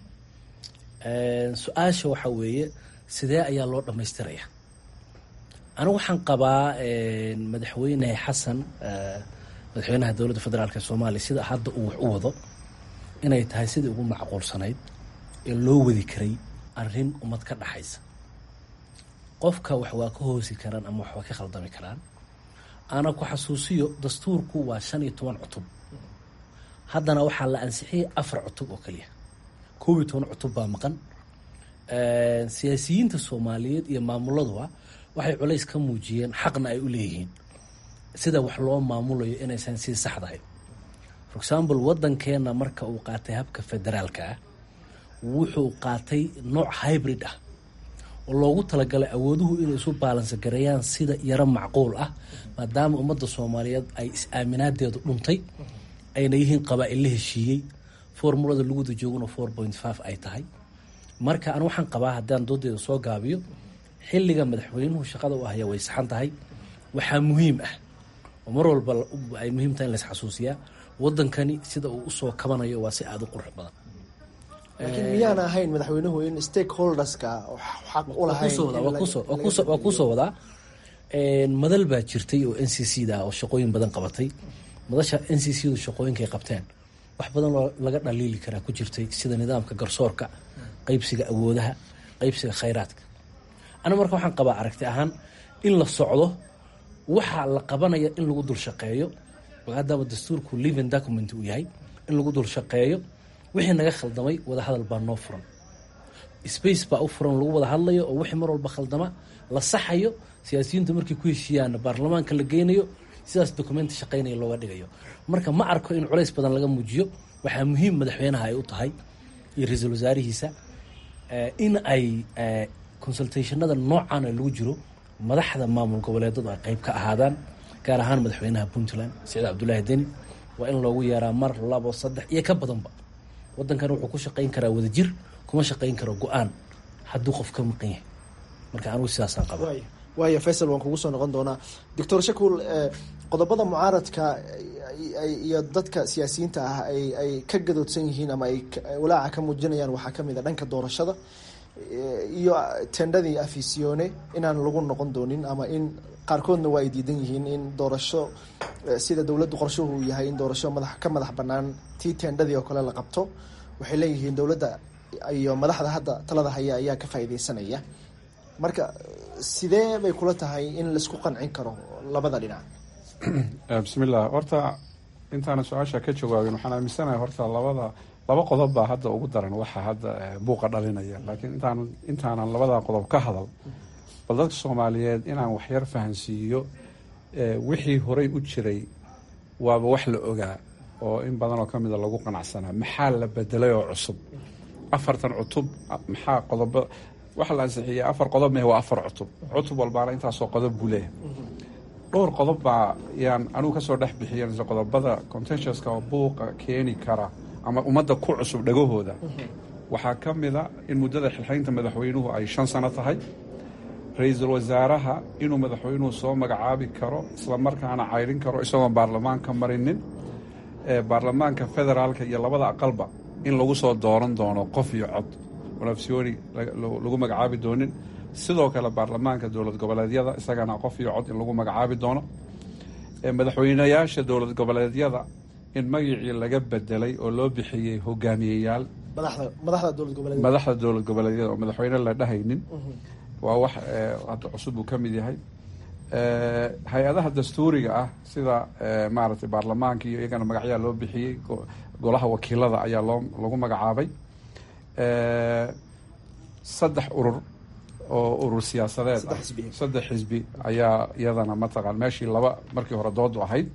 su-aasha waxaa weeye sidee ayaa loo dhammaystiraya anigu waxaan qabaa madaxweyne xasan madaxweynaha dowladda federaalk ee soomaaliya sida hadda uu wax u wado inay tahay sidii ugu macquulsanayd ee loo wadi karay arrin ummad ka dhaxaysa qofka wax waa ka hoosi karaan ama wax waa ka khaldami karaan ana ku xasuusiyo dastuurku waa shan iyo toban cutub haddana waxaa la ansixiyay afar cutub oo kaliya koob iyo toban cutub baa maqan siyaasiyiinta soomaaliyeed iyo maamuladuba waxay culays ka muujiyeen xaqna ay u leeyihiin sida wax loo maamulayo inaysan sii saxdahay for example waddankeena marka uu qaatay habka federaalka ah wuxuu qaatay nooc hybrid ah oo loogu talagalay awooduhu inay isu baalansa gareeyaan sida yaro macquul ah maadaama ummadda soomaaliyeed ay is-aaminaadeedu dhuntay ayna yihiin qabaa-il la heshiiyey formulada laguda jooguna four point five ay tahay marka an waxaan qabaa haddaan doodeeda soo gaabiyo xilliga madaxweynuhu shaqada u ahaya way saxan tahay waxaa muhiim ah oo mar walba ay muhiim tahay in la isxasuusiyaa wadankani sida uu usoo kabanayo waa si aada u qurux badan laakiin miyaan ahayn madaxweynuhu in stakeholderska xaq u lahayn waa kuusoo wadaa madal baa jirtay oo n c c da oo shaqooyin badan qabatay madasha n c c du shaqooyinkay qabteen wax badan oo laga dhaliili karaa ku jirtay sida nidaamka garsoorka qeybsiga awoodaha qeybsiga khayraadka aniga marka waxaan qabaa aragti ahaan in la socdo waxaa la qabanaya in lagu dul shaqeeyo maadaama dastuurku living document uu yahay in lagu dul shaqeeyo wixii naga khaldamay wadahadal baa noo furan space baa u furan lagu wada hadlayo oo wixii mar walba khaldama la saxayo siyaasiyiintu markay ku heshiiyaanna baarlamaanka la geynayo sidaas documenti shaqeynaya looga dhigayo marka ma arko in culays badan laga muujiyo waxaa muhiim madaxweynaha ay u tahay iyo ra-iisul wasaarihiisa in ay consultationada noocaana lagu jiro madaxda maamul goboleedadu ay qeyb ka ahaadaan gaar ahaan madaxweynaha puntland saciid cabdulaahi deni waa in loogu yeeraa mar labo saddex iyo ka badanba wadankan wuxuu ku shaqeyn karaa wadajir kuma shaqeyn karo go-aan hadduu qof ka maqan yahay marka anigu sidaasaan qaba waaya faysal waan kugu soo noqon doonaa doctor shakuul qodobada mucaaradka iyo dadka siyaasiyiinta ah ay ka gadoodsan yihiin ama ay walaaca ka muujinayaan waxaa kamid a dhanka doorashada iyo tendhadii afisione inaan lagu noqon doonin ama in qaarkoodna waa ay diidan yihiin in doorasho sida dowladdu qorshuhu yahay in doorasho madax ka madax banaan tii tendhadii oo kale la qabto waxay leeyihiin dowladda iyo madaxda hadda talada haya ayaa ka faa'iideysanaya marka sidee bay kula tahay in laisku qancin karo labada dhinac bismillah horta intaana su-aasha ka jawaabin waxaan aaminsanahay horta labada laba qodob baa hadda ugu daran waxa hadda buuqa dhalinaya laakiin intaan intaanan labada qodob ka hadal bal dadka soomaaliyeed inaan waxyar fahansiiyo wixii horay u jiray waaba wax la ogaa oo in badan oo kamida lagu qanacsanaa maxaa la bedelay oo cusub afartan cutub maxaa qodobo waxa la ansixiyey afar qodob meh waa afar cutub cutub walbaana intaasoo qodob buu leeyahay dhowr qodob baa yaan anigu kasoo dhex bixiyan qodobada contentioska oo buuqa keeni kara ama ummadda ku cusub dhagahooda waxaa ka mida in muddada xilxaynta madaxweynuhu ay shan sano tahay ra-iisul wasaaraha inuu madaxweynuhu soo magacaabi karo islamarkaana cayrin karo isagoon baarlamaanka marinin baarlamaanka federaalka iyo labada aqalba in lagu soo dooran doono qof iyo cod onafsioni lagu magacaabi doonin sidoo kale baarlamaanka dowlad goboleedyada isagana qof iyo cod in lagu magacaabi doono madaxweynayaasha dowlad goboleedyada in magacii laga bedelay oo loo bixiyey hogaamiyeyaal madaxda dowlad goboleedyada oo madaxweyne la dhahaynin waa wax hadda cusub uu ka mid yahay hay-adaha dastuuriga ah sida maaragtay baarlamaanka iyo iyagana magacyaa loo bixiyey golaha wakiilada ayaa loo lagu magacaabay saddex urur oo urur siyaasadeed ah saddex xisbi ayaa iyadana mataqaan meeshii laba markii hore doodu ahayd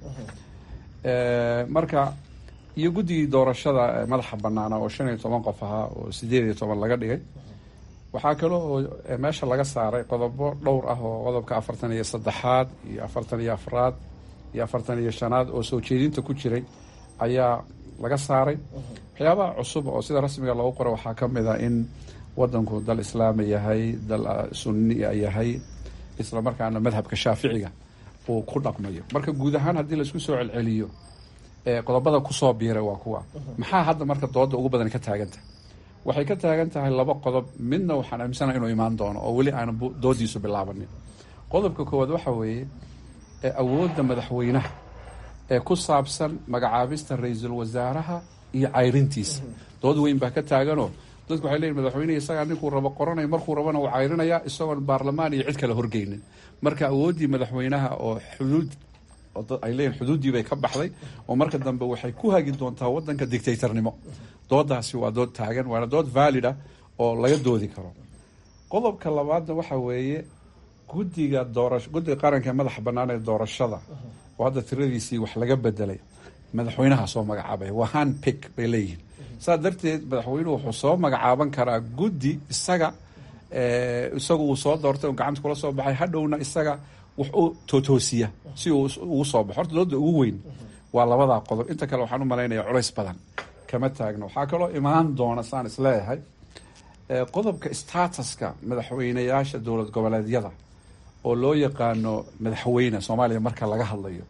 marka iyo guddigii doorashada madaxa banaana oo shan iyo toban qof ahaa oo sideed iyo toban laga dhigay waxaa kale oo meesha laga saaray qodobo dhowr ah oo qodobka afartan iyo saddexaad iyo afartan iyo afraad iyo afartan iyo shanaad oo soo jeedinta ku jiray ayaa laga saaray waxyaabaha cusub oo sida rasmiga loogu qoro waxaa ka mid a in wadanku dal islaami yahay dal sunniya yahay isla markaana madhabka shaaficiga uu ku dhaqmayo marka guud ahaan haddii laisku soo celceliyo qodobada kusoo biiray waa kuwa maxaa hadda marka dooda ugu badan ka taagantahay waxay ka taagan tahay laba qodob midna waxaan aaminsanaha inuu imaan doono oo weli aana doodiisu bilaabanin qodobka koowaad waxa weeye awoodda madaxweynaha ee ku saabsan magacaabista ra-iisul wasaaraha iyo cayrintiisa dood weyn baa ka taaganoo dadku waxay leeyihin madaxweynehi isagaa ninkuu rabo qoranay markuu rabana uu cayrinayaa isagoon baarlamaan iyo cid kale horgeynin marka awooddii madaxweynaha oo xuduud ay leeyihin xuduuddii bay ka baxday oo marka dambe waxay ku hagi doontaa wadanka dictatornimo doodaasi waa dood taagan waana dood valid ah oo laga doodi karo qodobka labaadna waxa weeye guddiga doorasho guddiga qaranka ee madaxa bannaan ee doorashada oo hadda tiradiisii wax laga bedelay madaxweynaha soo magacaabaya waa hand pick bay leeyihiin saas darteed madaxweynuhu wuxuu soo magacaaban karaa guddi isaga isagu uu soo doortay oo gacanta kula soo baxay hadhowna isaga wax u tootoosiya si uu ugu soo baxo horta dooda ugu weyn waa labadaa qodob inta kale waxaan u malaynaya culays badan kama taagno waxaa kaloo imaan doona saan isleeyahay qodobka statuska madaxweyneyaasha dowlad goboleedyada oo loo yaqaano madaxweyne soomaaliya marka laga hadlayo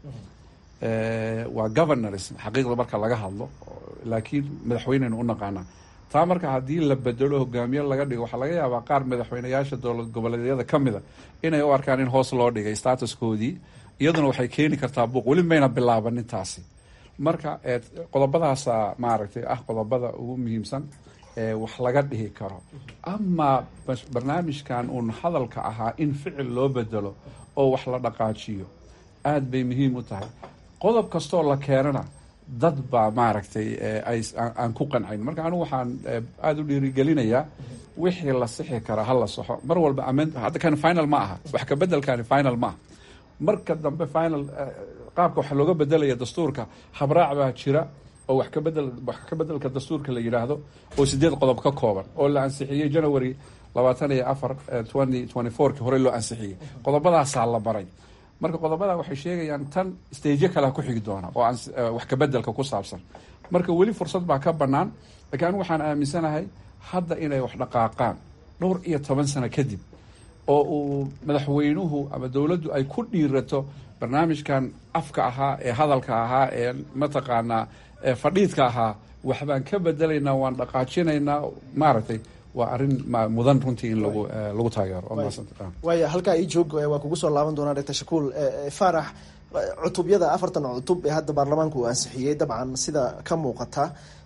waa governors xaqiiqda marka laga hadlo laakiin madaxweyneynu u naqaanaa taa marka haddii la bedelo hogaamiye laga dhigo waxaa laga yaabaa qaar madaxweyneyaasha dowlad goboleedyada ka mida inay u arkaan in hoos loo dhigay statuskoodii iyaduna waxay keeni kartaa buuq weli mayna bilaabanin taasi marka qodobadaasa maaragtay ah qodobada ugu muhiimsan ee wax laga dhihi karo amaa barnaamijkan uun hadalka ahaa in ficil loo bedelo oo wax la dhaqaajiyo aada bay muhiim u tahay qodob kastoo la keenana dad baa maaragtay aan ku qancayn marka anigu waxaan aada u dhiirigelinayaa wixii la sixi karaa ha la saxo mar walba hadda kan final ma aha wax ka bedelkani final ma aha marka dambe final qaabka waxa looga bedelaya dastuurka habraac baa jira oo wax kabedel wax ka bedelka dastuurka la yidhaahdo oo sideed qodob ka kooban oo la ansixiyey january labaatan iyo afar twenty twenty fourki horey loo ansixiyey qodobadaasaa la baray marka qodobada waxay sheegayaan tan staje kalea ku xigi doona oo wax kabedelka ku saabsan marka weli fursad baa ka bannaan laakiin anigu waxaan aaminsanahay hadda inay wax dhaqaaqaan dhowr iyo toban sano kadib oo uu madaxweynuhu ama dowladdu ay ku dhiirato barnaamijkan afka ahaa ee hadalka ahaa ee mataqaanaa fadhiidka ahaa waxbaan ka bedelaynaa waan dhaqaajinaynaa maaragtay waa arrin mudan runtii in lagu lagu taageero waaya halkaa ii joog waa kugu soo laaban doonaa doctor shakuul faarax cutubyada afartan cutub ee hadda baarlamaanku uu ansixiyey dabcan sida ka muuqata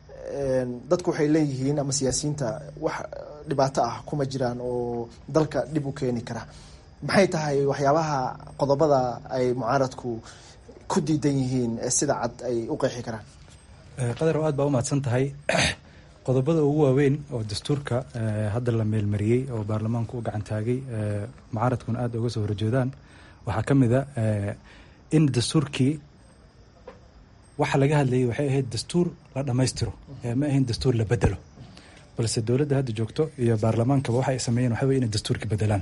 dadku waxay leeyihiin ama siyaasiyiinta wax dhibaato ah kuma jiraan oo dalka dhib u keeni kara maxay tahay waxyaabaha qodobada ay mucaaradku ku diidan yihiin sida cad ay u qeexi karaan qadar oo aad baa umahadsan tahay qodobada ugu waaweyn oo dastuurka hadda la meelmariyey oo baarlamaanku u gacan taagay mucaaradkuna aada uga soo horjeedaan waxaa ka mid a in dastuurkii waxa laga hadlayay waxay ahayd dastuur la dhammaystiro ma ahayn dastuur la bedelo balse dowladda hadda joogto iyo baarlamaankaba waxa ay sameeyeen waxa wey inay dastuurka bedelaan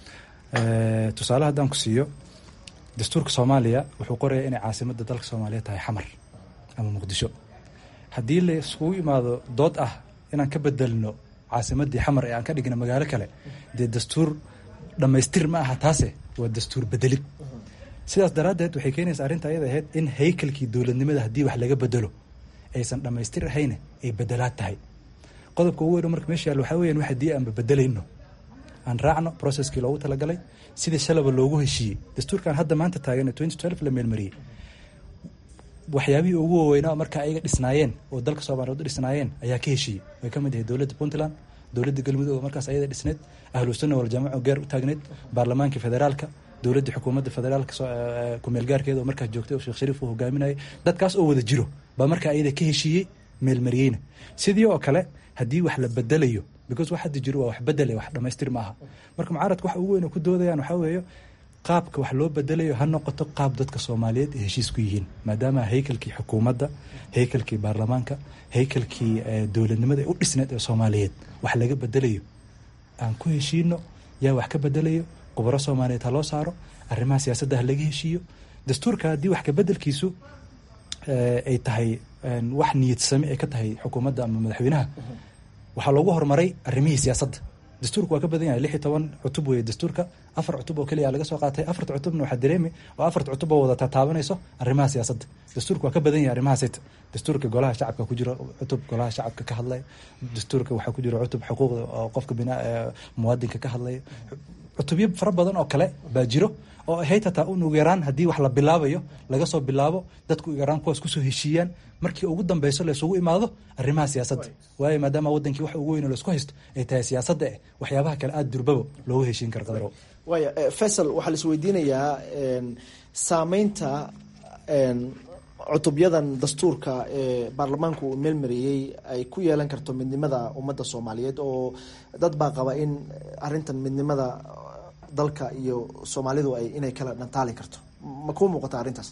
tusaale haddaan ku siiyo dastuurka soomaaliya wuxuu qorayaa inay caasimadda dalka soomaaliya tahay xamar ama muqdisho haddii la iskugu imaado dood ah inaan ka bedelno caasimaddii xamar ee aan ka dhigna magaalo kale dee dastuur dhammaystir ma aha taase waa dastuur bedelid sidaas daraaddeed waxay keenaysaa arrinta ayada ahayd in haykalkii dowladnimada haddii wax laga bedelo aysan dhammaystir ahayne ay bedelaad tahay qodobka ugu weyn marka meesha yaal waxaa weyan wax haddii aanba bedelayno aan raacno processkii loogu talagalay sidii shalaba loogu heshiiyey dastuurkan hadda maanta taagan twenty twelve la meelmariyey waxyaabihii ugu waaweynaa marka ayaga dhisnaayeen oo dalka soomaaliyeed u dhisnaayeen ayaa ka heshiiyey way ka mid ahayd dowladda puntland dowladda galmudug oo markaas ayada dhisneed ahlu sunna waljamaca oo gaar u taagneed baarlamaankii federaalka dowladda xukuumadda federaalka kumeelgaarkeeda oo markaas joogtay oo sheekh shariif uu hogaaminayay dadkaas oo wada jiro baa markaa ayada ka heshiiyey meelmariyeyna sidii oo kale haddii wax la bedelayo because wax hadda jiro waa wax bedele wax dhamaystir ma aha marka mucaaradka waxa ugu weyn oo ku doodayaan waxaa weeye qaabka wax loo bedelayo ha noqoto qaab dadka soomaaliyeed ay heshiis ku yihiin maadaama haykalkii xukuumadda haykalkii baarlamaanka haykalkii dowladnimada ee u dhisneed ee soomaaliyeed wax laga bedelayo aan ku heshiino yaa wax ka bedelayo khubaro soomaaliyeed ha loo saaro arrimaha siyaasadda ha laga heshiiyo dastuurka haddii wax kabedelkiisu ay tahay wax niyadsame ay ka tahay xukuumadda ama madaxweynaha waxaa loogu horumaray arrimihii siyaasadda dastuurka waa ka badan yahay lix iyo toban cutub weeye dastuurka afar cutub oo keliya laga soo qaatay afarta cutubna waxaa dareemi oo afarta cutub oo wada tataabanayso arrimaha siyaasadda dastuurka waa ka badan yahay arrimaha sita dastuurka golaha shacabka ku jiro cutub golaha shacabka ka hadlaya dastuurka waxaa ku jiro cutub xuquuqda oo qofka bina muwaadinka ka hadlaya cutubyo fara badan oo kale baa jiro oo ahayd hataa un ugu yaraan haddii wax la bilaabayo laga soo bilaabo dadku ugu yaraan kuwaas kusoo heshiiyaan markii ugu dambeyso laysugu imaado arrimaha siyaasadda waayo maadaama wadankii wax ugu weyn oo laisku haysto ay tahay siyaasadda eh waxyaabaha kale aada durbaba loogu heshiin karo qadaro waaya faysal waxaa la isweydiinayaa saameynta cutubyadan dastuurka ee baarlamaanku uu meelmariyey ay ku yeelan karto midnimada ummadda soomaaliyeed oo dad baa qaba in arrintan midnimada dalka iyo soomaalidu ay inay kala dhantaali karto ma kuu muuqata arrintaas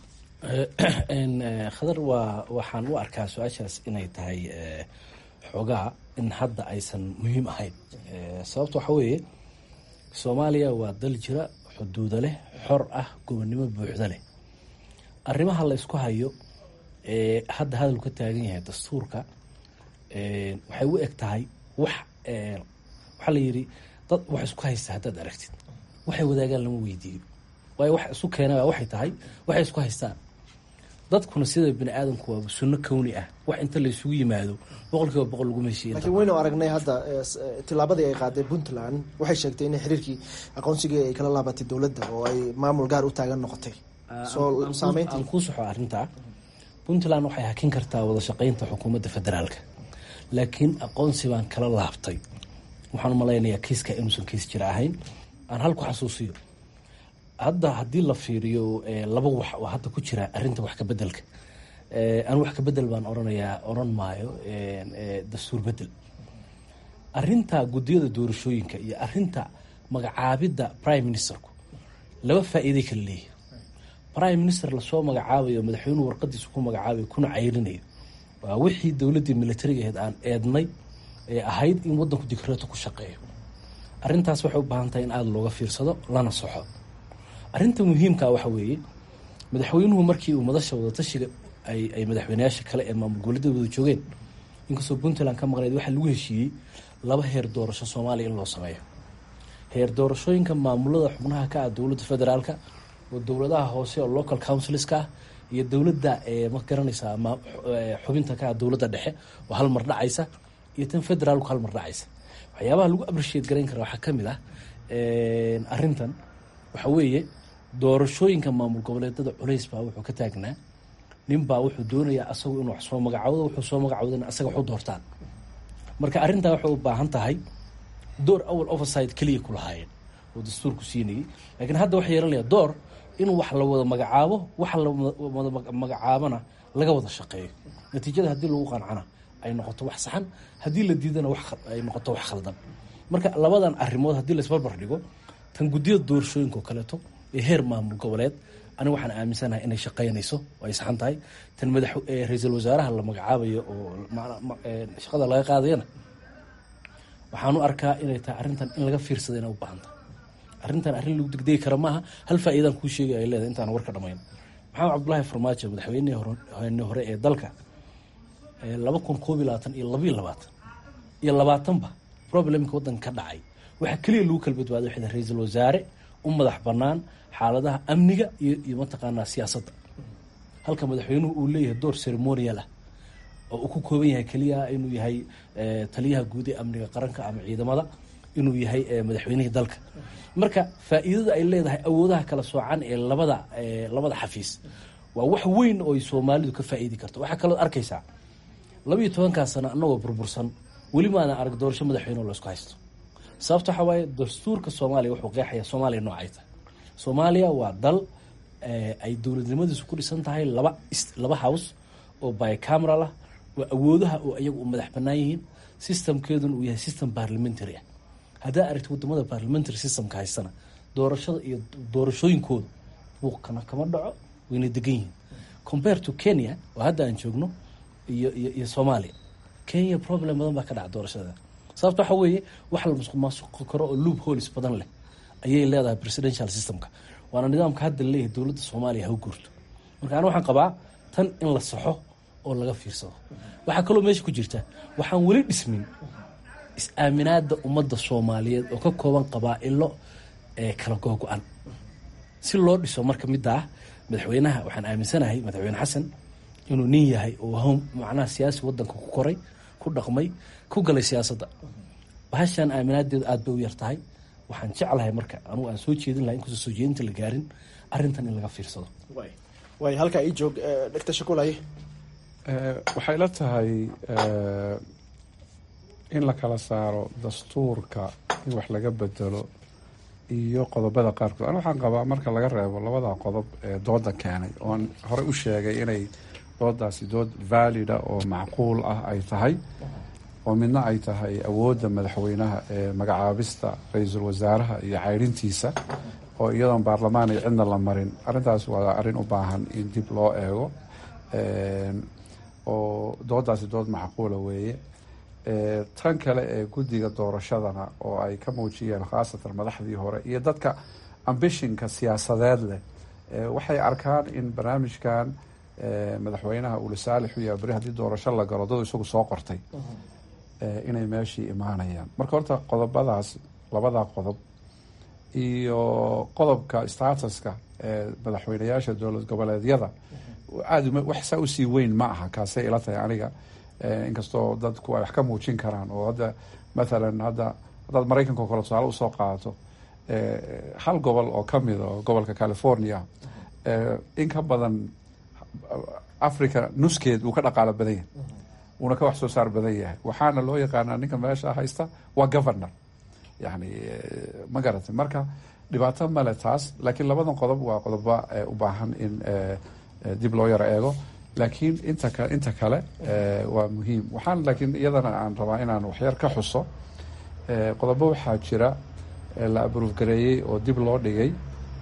khadar waa waxaan u arkaa su-aashaas inay tahay xoogaa in hadda aysan muhiim ahayn sababta waxaa weeye soomaaliya waa dal jira xuduudo leh xor ah gobonnimo buuxda leh arrimaha la isku hayo ee hadda hadal ka taagan yahay dastuurka waxay u eg tahay wax waxaa la yidhi dad wax isku haysta haddaad aragtid waxay wadaagaan lama weydiiyo waayo wax isu keenaa waxay tahay waxay isku haystaan dadkuna sida bini aadamku waa sunno kowni ah wax inta la isugu yimaado boqol kiiba boqol lagu heshiiya laakiin waynu aragnay hadda tillaabadii ay qaaday puntland waxay sheegtay in xiriirkii aqoonsigii ay kala laabatay dowladda oo ay maamul gaar u taagan noqotay soo saameyntii aan kuu soxo arrintaa puntland waxay hakin kartaa wada shaqeynta xukuumadda federaalka laakiin aqoonsi baan kala laabtay waxaan malaynayaa kiiska inuusan kiis jira ahayn aan halku xasuusiyo hadda haddii la fiiriyo laba wax oo hadda ku jira arinta wax kabedelka an wax kabedel baan oranayaa oran maayo dastuur bedel arinta gudiyada doorashooyinka iyo arinta magacaabidda prime ministerku laba faa-iiday kala leeyahy prime minister lasoo magacaabayo madaxweynuhu warqadiisa ku magacaabayo kuna cayrinayo waa wixii dowladdii militariga ahayd aan eednay ee ahayd in wadanku dikreeto ku shaqeeyo arintaas waxay u baahan tahay in aada looga fiirsado lana soxo arrinta muhiimkaa waxa weeye madaxweynuhu markii uu madasha wadatashiga ay madaxweyneyaasha kale ee maamul goboleedyada wada joogeen inkastoo puntland ka maqneyd waxaa lagu heshiiyey laba heer doorasho soomaaliya in loo sameeyo heer doorashooyinka maamulada xubnaha ka ah dowladda federaalka oo dowladaha hoose oo local councilska ah iyo dowladda ma garanaysaa xubinta ka ah dowladda dhexe oo hal mar dhacaysa iyo tan federaalku hal mar dhacaysa waxyaabaha lagu appreciate garayn kara waxaa kamid ah arintan waxa weeye doorashooyinka maamul goboleedada culays baa wuxuu ka taagnaa ninbaa wuxuu doonayaa asagu inuu wax soo magacawdo wuxuu soo magacawdana asaga waxu doortaan marka arrintaa waxay u baahan tahay door awal overside keliya ku lahaayeen oo dastuurku siinayay laakiin hadda waxay yeelanaya door in wax la wada magacaabo wax la wada magacaabana laga wada shaqeeyo natiijada haddii lagu qancana ay noqoto wax saxan haddii la diidana ay noqoto wax khaldan marka labadan arrimood haddii laisbarbar dhigo tan guddiyada doorashooyinka oo kaleeto ee heer maamul goboleed aniga waxaan aaminsanahay inay shaqeynayso oo ay saxan tahay tan madax ra-iisul wasaaraha la magacaabayo oo shaqada laga qaadayana waxaan u arkaa inay tahay arrintan in laga fiirsada inay u baahan tahay arrintan arrin lagu degdegi kara maaha hal faa'iidaan kuu sheegay ay leedahay intaan war ka dhamayn maxamed cabdullaahi farmaajo madaxweynihii hore ee dalka laba kun koob iyo labaatan iyo labayo labaatan iyo labaatanba problemka waddanka ka dhacay waxaa keliya lagu kala badbaaday waxay tahay ra-iisul wasaare u madax bannaan xaaladaha amniga iyo iyo mataqaanaa siyaasadda halka madaxweynuhu uu leeyahay door ceremonial ah oo uu ku kooban yahay keliya inuu yahay taliyaha guud ee amniga qaranka ama ciidamada inuu yahay madaxweynihii dalka marka faa'iidada ay leedahay awoodaha kala soocan ee labada labada xafiis waa wax weyn oo ay soomaalidu ka faa'iidi karto waxaa kaloo arkaysaa labiiyo tobankaa sano annagoo burbursan weli maadan arag doorasho madaxweyne oo laysku haysto sababta waxaa waaye dastuurka soomaaliya wuxuu qeexaya soomaaliya noocay tahay soomaaliya waa dal ay dowladnimadiisu ku dhisan tahay laba laba house oo bicameral ah oo awoodaha oo iyagu u madax bannaan yihiin systemkeeduna uu yahay system parliamentary ah haddaa aragti wadamada parliamentary systemka haystana doorashada iyo doorashooyinkooda buuqkana kama dhaco wayna degan yihiin compare to kenya oo hadda aan joogno iyo iyo iyo soomaaliya kenya problem badan baa ka dhaca doorashada sababta waxa weeye wax la masuq maasuqi karo oo loop holis badan leh ayay leedahay presidential systemka waana nidaamka hadda laleeyahay dowladda soomaaliya ha u guurto marka ana waxaan qabaa tan in la saxo oo laga fiirsado waxaa kaloo meesha ku jirta waxaan weli dhismin is-aaminaada ummadda soomaaliyeed oo ka kooban qabaa-ilo ee kala googo-an si loo dhiso marka midda ah madaxweynaha waxaan aaminsanahay madaxweyne xasan inuu nin yahay oo macnaha siyaasi wadanka ku koray ku dhaqmay ku galay siyaasadda bahashaan aaminaadeedu aada bay u yar tahay waxaan jeclahay marka anugu aan soo jeedin laha inkastoo soo jeedinta la gaarin arrintan in laga fiirsado way halkaa ii joog dhegta shakulaye waxay la tahay in la kala saaro dastuurka in wax laga bedelo iyo qodobada qaarkood an waxaan qabaa marka laga reebo labada qodob ee dooda keenay oon horey u sheegay inay doodaasi dood valida oo macquul ah ay tahay oo midna ay tahay awoodda madaxweynaha ee magacaabista ra-iisul wasaaraha iyo ceyrintiisa oo iyadoon baarlamaan ay cidna la marin arrintaas waa arrin u baahan in dib loo eego oo doodaasi dood macquula weeye tan kale ee guddiga doorashadana oo ay ka muujiyeen khaasatan madaxdii hore iyo dadka ambishinka siyaasadeed leh waxay arkaan in barnaamijkan madaxweynaha uu lisaalix u yahay beri haddii doorasho la galo dadu isagu soo qortay inay meeshii imaanayaan marka horta qodobadaas labadaa qodob iyo qodobka statuska ee madaxweyneyaasha dowlad goboleedyada aada wax saa usii weyn ma aha kaasay ila tahay aniga inkastoo dadku ay wax ka muujin karaan oo hadda mathalan hadda haddaad maraykanka o kale tusaale usoo qaadato hal gobol oo kamid oo gobolka california in ka badan africa nuskeed uu ka dhaqaalo badan yahay uuna ka wax soo saar badan yahay waxaana loo yaqaanaa ninka meesha haysta waa governor yani ma garatay marka dhibaato male taas laakiin labadan qodob waa qodoba u baahan in dib loo yaro eego laakiin inta ka inta kale waa muhiim waxaan laakiin iyadana aan rabaa inaan waxyar ka xuso qodobo waxaa jira la abruuf gareeyey oo dib loo dhigay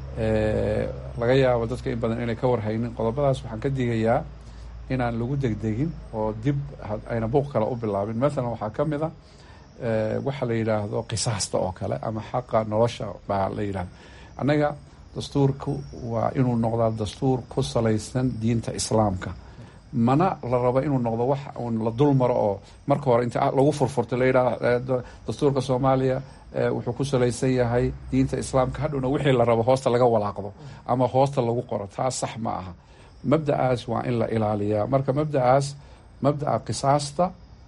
laga yaabo dadka in badan inay ka warhaynin qodobadaas waxaan ka digayaa inaan lagu degdegin oo dib ayna buuq kale u bilaabin mathalan waxaa ka mid a waxa la yidhaahdo qisaasta oo kale ama xaqa nolosha baa la yidhahdo annaga dastuurku waa inuu noqdaa dastuur ku salaysan diinta islaamka mana la rabo inuu noqdo wax uun la dul maro oo marka hore inta lagu furfurto la yidhahdo dastuurka soomaaliya wuxuu ku salaysan yahay diinta islaamka hadhowna wixii la rabo hoosta laga walaaqdo ama hoosta lagu qoro taas sax ma aha mabda'aas waa in la ilaaliyaa marka mabda'aas mabda'a qisaasta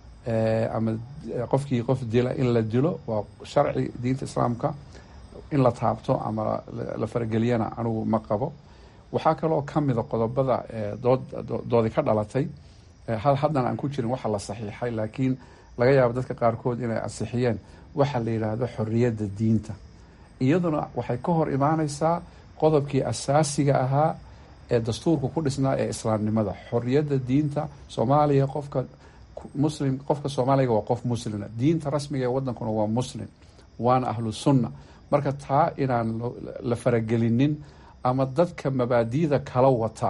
ama qofkii qof dila in la dilo waa sharci diinta islaamka in la taabto ama la farageliyana anigu ma qabo waxaa kaloo ka mida qodobada dood doodi ka dhalatay haddana aan ku jirin waxa la saxiixay laakiin laga yaabo dadka qaarkood inay ansixiyeen waxa la yidhaahdo xorriyadda diinta iyaduna waxay ka hor imaaneysaa qodobkii asaasiga ahaa ee dastuurka ku dhisnaa ee islaamnimada xorriyadda diinta soomaaliya qofka muslim qofka soomaaliga waa qof muslima diinta rasmiga ee wadankuna waa muslim waana ahlu sunna marka taa inaan la faragelinin ama dadka mabaadi'da kala wata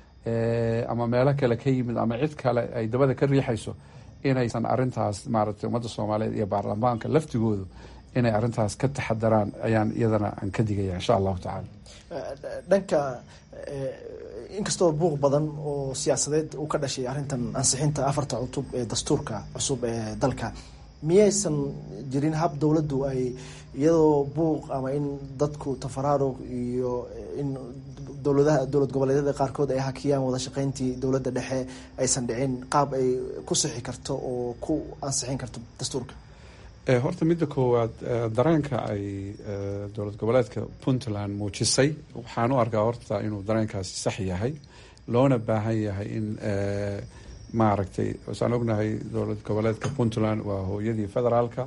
ama meelo kale ka yimid ama cid kale ay dabada ka riixayso inaysan arintaas maaragtay ummadda soomaaliyeed iyo baarlamaanka laftigoodu inay arintaas ka taxadaraan ayaan iyadana aan ka digaya insha allahu tacaala dhanka inkastoo buuq badan oo siyaasadeed uu ka dhashay arrintan ansixinta afarta cutub ee dastuurka cusub ee dalka miyaysan jirin hab dowladdu ay iyadoo buuq ama in dadku tafaraarug iyo in dowladaha dowlad goboleedyada qaarkood ay hakiyaan wada shaqeyntii dowladda dhexe aysan dhicin qaab ay ku sixi karto oo ku ansixin karto dastuurka horta midda koowaad dareenka ay dowlad goboleedka puntland muujisay waxaan u arkaa horta inuu dareenkaasi sax yahay loona baahan yahay in maaragtay wasaan ognahay dowlad goboleedka puntland waa hooyadii federaalka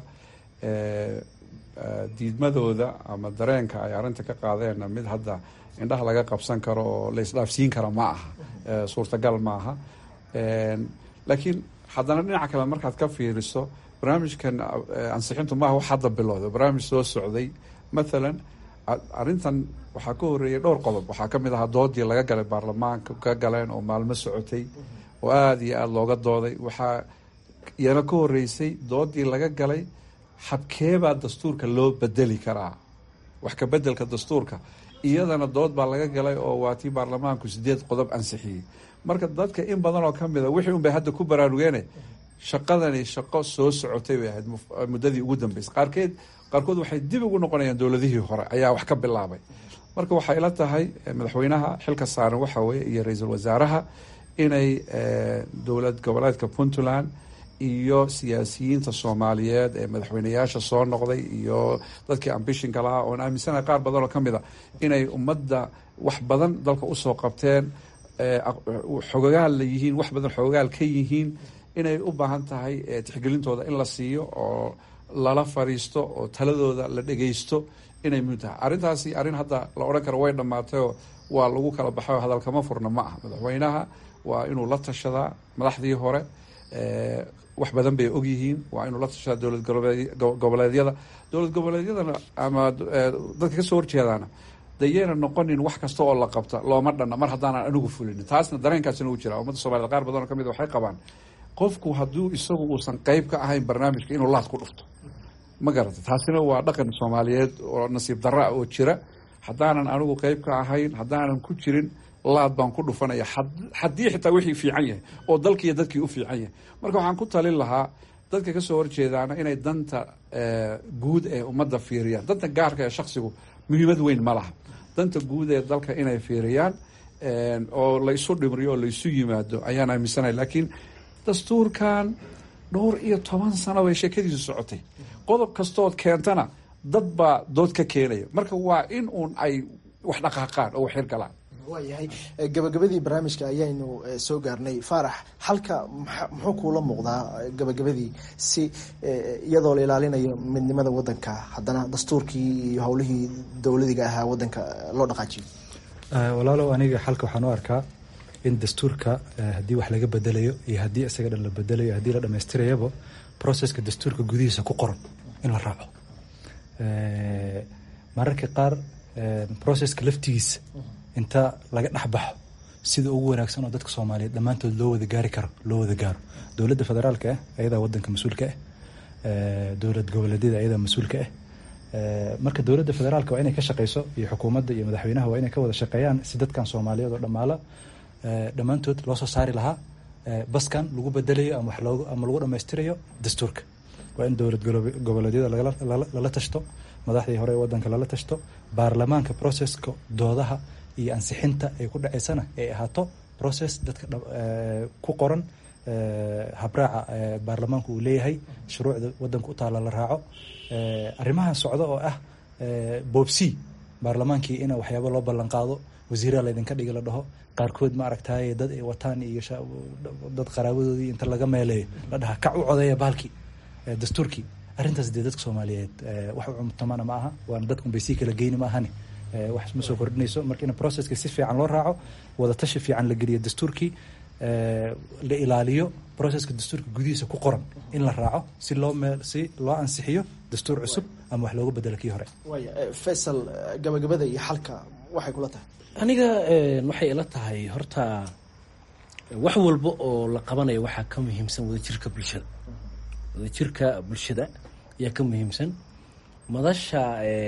diidmadooda ama dareenka ay arrinta ka qaadeenna mid hadda indhaha laga qabsan karo oo la isdhaafsiin kara ma aha suurtagal ma aha laakiin haddana dhinaca kale markaad ka fiiriso barnaamijkan ansixintu maaha wax hadda bilowda barnaamij soo socday mathalan arrintan waxaa ka horeeyay dhowr qodob waxaa ka mid ahaa doodii laga galay baarlamaanka ka galeen oo maalmo socotay oo aada iyo aada looga dooday waxaa iyana ka horeysay doodii laga galay habkeebaa dastuurka loo bedeli karaa wax ka bedelka dastuurka iyadana dood baa laga galay oo waa tii baarlamaanku sideed qodob ansixiyey marka dadka in badan oo kamid a wixii un bay hadda ku baraarugeene shaqadani shaqo soo socotay bay ahayd muddadii ugu dambeysay qaarkeed qaarkood waxay dib ugu noqonayaan dowladihii hore ayaa wax ka bilaabay marka waxay ila tahay madaxweynaha xilka saaran waxa weye iyo ra-iisul wasaaraha inay dowlad goboleedka puntland iyo siyaasiyiinta soomaaliyeed ee madaxweyneyaasha soo noqday iyo dadkii ambishinka lahaa oon aaminsanahay qaar badan oo ka mid a inay ummadda wax badan dalka usoo qabteen xogogaal la yihiin wax badan xogogaal ka yihiin inay u baahan tahay tixgelintooda in la siiyo oo lala fariisto oo taladooda la dhegeysto inay muhim tahay arrintaasi arrin hadda la odhan karo way dhammaatayoo waa lagu kala baxay oo hadalkama furna ma ah madaxweynaha waa inuu la tashadaa madaxdii hore wax badan bay ogyihiin waa inuu la tashadaa dowlad goboleedyada dowlad goboleedyadana ama dadka kasoo horjeedaana dayayna noqonin wax kasta oo la qabta looma dhanna mar haddaanan anigu fulinin taasna dareenkaasina u jira ummadda somaliyed qaar badan oo kamid waxay qabaan qofku hadduu isagu uusan qeyb ka ahayn barnaamijka inuu laad ku dhufto ma garata taasina waa dhaqan soomaaliyeed oo nasiib darra ah oo jira haddaanan anigu qeyb ka ahayn haddaanan ku jirin laad baan ku dhufanaya haddii xitaa wixii fiican yahay oo dalkiiyo dadkii u fiican yahay marka waxaan ku talin lahaa dadka kasoo horjeedaana inay danta guud ee ummadda fiiriyaan danta gaarka ee shaksigu muhiimad weyn ma laha danta guud ee dalka inay fiiriyaan oo la isu dhimriyo oo la isu yimaado ayaan aaminsanay laakiin dastuurkan dhowr iyo toban sano bay sheekadiisu socotay qodob kastood keentana dad baa dood ka keenaya marka waa in uun ay wax dhaqaaqaan oo wax hirgalaan waayahay gabagabadii barnaamijka ayaynu soo gaarnay faarax halka muxuu kuula muuqdaa gabagabadii si iyadoo la ilaalinayo midnimada wadanka haddana dastuurkii iyo howlihii dowladiga ahaa wadanka loo dhaqaajiyo walaalow aniga xalka waxaan u arkaa in dastuurka haddii wax laga bedelayo iyo haddii isaga dhan la bedelayo haddii la dhamaystirayaba processka dastuurka gudihiisa ku qoran in la raaco mararka qaar processka laftigiisa inta laga dhexbaxo sida ugu wanaagsan oo dadka soomaaliyeed dhammaantood loo wada gaari karo loo wada gaaro dowladda federaalka ah ayadaa wadanka mas-uulka ah dowlad goboleedyada ayadaa mas-uulka ah marka dowladda federaalka waa inay ka shaqeyso iyo xukuumadda iyo madaxweynaha waa inay ka wada shaqeeyaan si dadkan soomaaliyeed oo dhammaala dhammaantood loo soo saari lahaa baskan lagu bedelayo ama wax loogu ama lagu dhammaystirayo dastuurka waa in dowlad goboleedyada lala tashto madaxdii hore ee wadanka lala tashto baarlamaanka processka doodaha iyo ansixinta ay ku dhaceysana ay ahaato process dadka ku qoran habraaca baarlamaanku uu leeyahay shuruucda wadanka u taala la raaco arrimaha socda oo ah boobsi baarlamaankii in waxyaaba loo ballan qaado wasiiraa laydinka dhigi la dhaho qaarkood ma aragtaye dad ay wataan iyo dad qaraabadoodii inta laga meeleeyo la dhaha kac u codeeya baalkii dastuurkii arrintaas dee dadka soomaaliyeed wax u cumtamana ma aha waana dadkun bay sii kala geyni ma ahani wax ma soo kordhinayso marka in processka si fiican loo raaco wadatashi fiican la geliyo dastuurkii la ilaaliyo processka dastuurka gudihiisa ku qoran in la raaco si loo meel si loo ansixiyo dastuur cusub ama wax looga bedelo kii hore waaya faysal gabagabada iyo xalka waxay kula tahay aniga waxay ila tahay horta wax walba oo la qabanayo waxaa ka muhiimsan wadajirka bulshada wadajirka bulshada ayaa ka muhiimsan madasha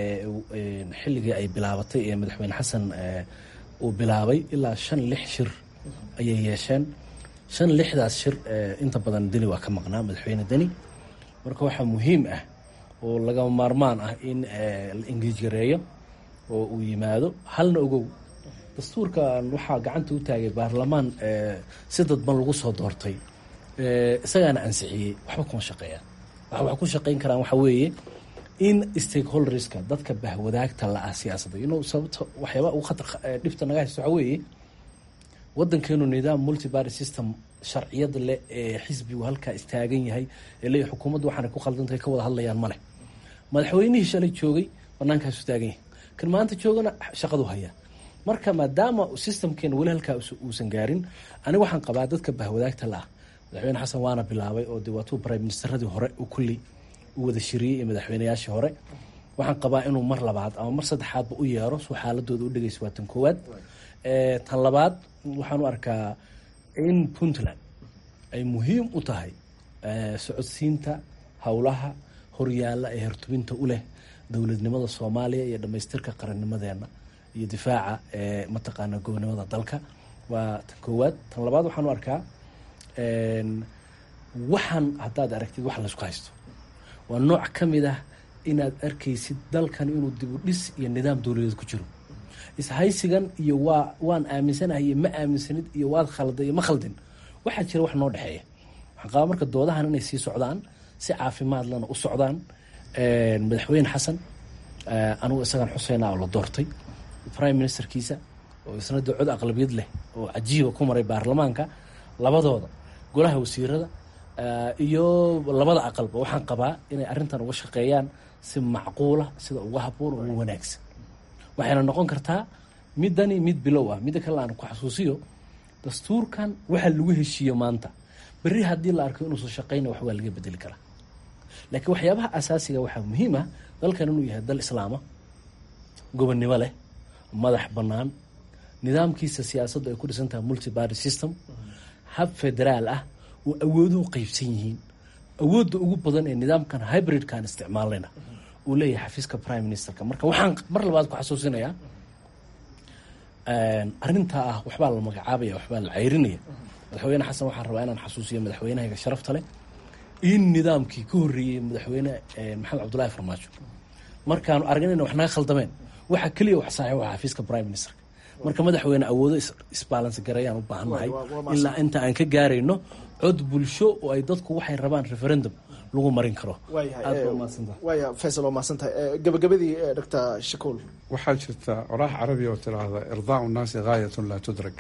xilligii ay bilaabatay ee madaxweyne xasan uu bilaabay ilaa shan lix shir ayay yeesheen shan lixdaas shir inta badan deni waa ka maqnaa madaxweyne deni marka waxaa muhiim ah oo lagama maarmaan ah in la engeej gareeyo oo uu yimaado halna ogow dastuurkan waxaa gacanta u taagay baarlamaan si dadban lagu soo doortay isagaana ansixiyey waxba kuma shaqeeyaan waxa wax ku shaqeyn karaan waxa weeye in stakeholderska dadka bahwadaagta la-ah siyaasadda inu sababta waxyaaba ugu khatar dhibta naga haysto waxa weeye wadankeenu nidaam multiparty system sharciyada leh ee xisbigu halkaa istaagan yahay ee leeyahy xukuumaddu waxaanay ku khaldantahay ka wada hadlayaan ma leh madaxweynihii shalay joogay bannaankaasu taagan yahay kan maanta joogana shaqadu hayaa marka maadaama systemkeena weli halkaa uusan gaarin aniga waxaan qabaa dadka bahwadaagta la-ah madaxweyne xasan waana bilaabay oo de waatuu prime ministeradii hore u kulli u wada shiriyey iyo madaxweynayaashii hore waxaan qabaa inuu mar labaad ama mar saddexaadba u yeero suu xaaladooda u dhegeysa waa tan koowaad tan labaad waxaan u arkaa in puntland ay muhiim u tahay socodsiinta howlaha horyaalla ee hertubinta u leh dowladnimada soomaaliya iyo dhamaystirka qarannimadeena iyo difaaca mataqaana gobonimada dalka waa tan koowaad tan labaad waxaan u arkaa waxaan haddaad aragtid wax laysku haysto waa nooc ka mid ah inaad arkaysid dalkan inuu dibu dhis iyo nidaam dowladeed ku jiro ishaysigan iyo waa waan aaminsanahay iyo ma aaminsanid iyo waad khalda iyo ma khaldin waxaa jira wax noo dhexeeya waxaan qabaa marka doodahan inay sii socdaan si caafimaadlana u socdaan madaxweyne xasan anigu isagan xuseyna oo la doortay prime ministerkiisa oo isna dee cod aqlabiyad leh oo cajiiba ku maray baarlamaanka labadooda golaha wasiirada iyo labada aqalba waxaan qabaa inay arrintan uga shaqeeyaan si macquula sida uga haboon uga wanaagsan waxayna noqon kartaa midani mid bilow ah midda kale aan ku xasuusiyo dastuurkan waxa lagu heshiiyo maanta berri haddii la arko inuusan shaqeyna wax waa laga bedeli karaa laakiin waxyaabaha asaasiga waxaa muhiim ah dalkan inuu yahay dal islaama gobonnimo leh madax bannaan nidaamkiisa siyaasaddu ay ku dhisan tahay multiparty system hab federaal ah oo awooduhu qeybsan yihiin awoodda ugu badan ee nidaamkan hybridkan isticmaalayna uu leeyahay xafiiska prime ministerka marka waxaan mar labaad ku xasuusinayaa arrintaa ah waxbaa la magacaabaya waxbaa la ceyrinaya madaxweyne xasan waxaan rabaa inaan xasuusiyo madaxweynahayga sharafta leh in nidaamkii ka horreeyey madaxweyne maxamed cabdullaahi farmaajo markaanu argan ina wax naga khaldameen waxa keliya wax saaxiib waa xafiiska prime ministerka marka madaxweyne awoodo isbalans garayaan u baahannahay ilaa inta aan ka gaarayno cod bulsho oo ay dadku waxay rabaan referendum lagu marin karo waaya faysal waa mahadsantahay gabagabadii doctor shakuul waxaa jirta oraah carabi oo tiraahda irdaau nnaasi gaayatun laa tudrag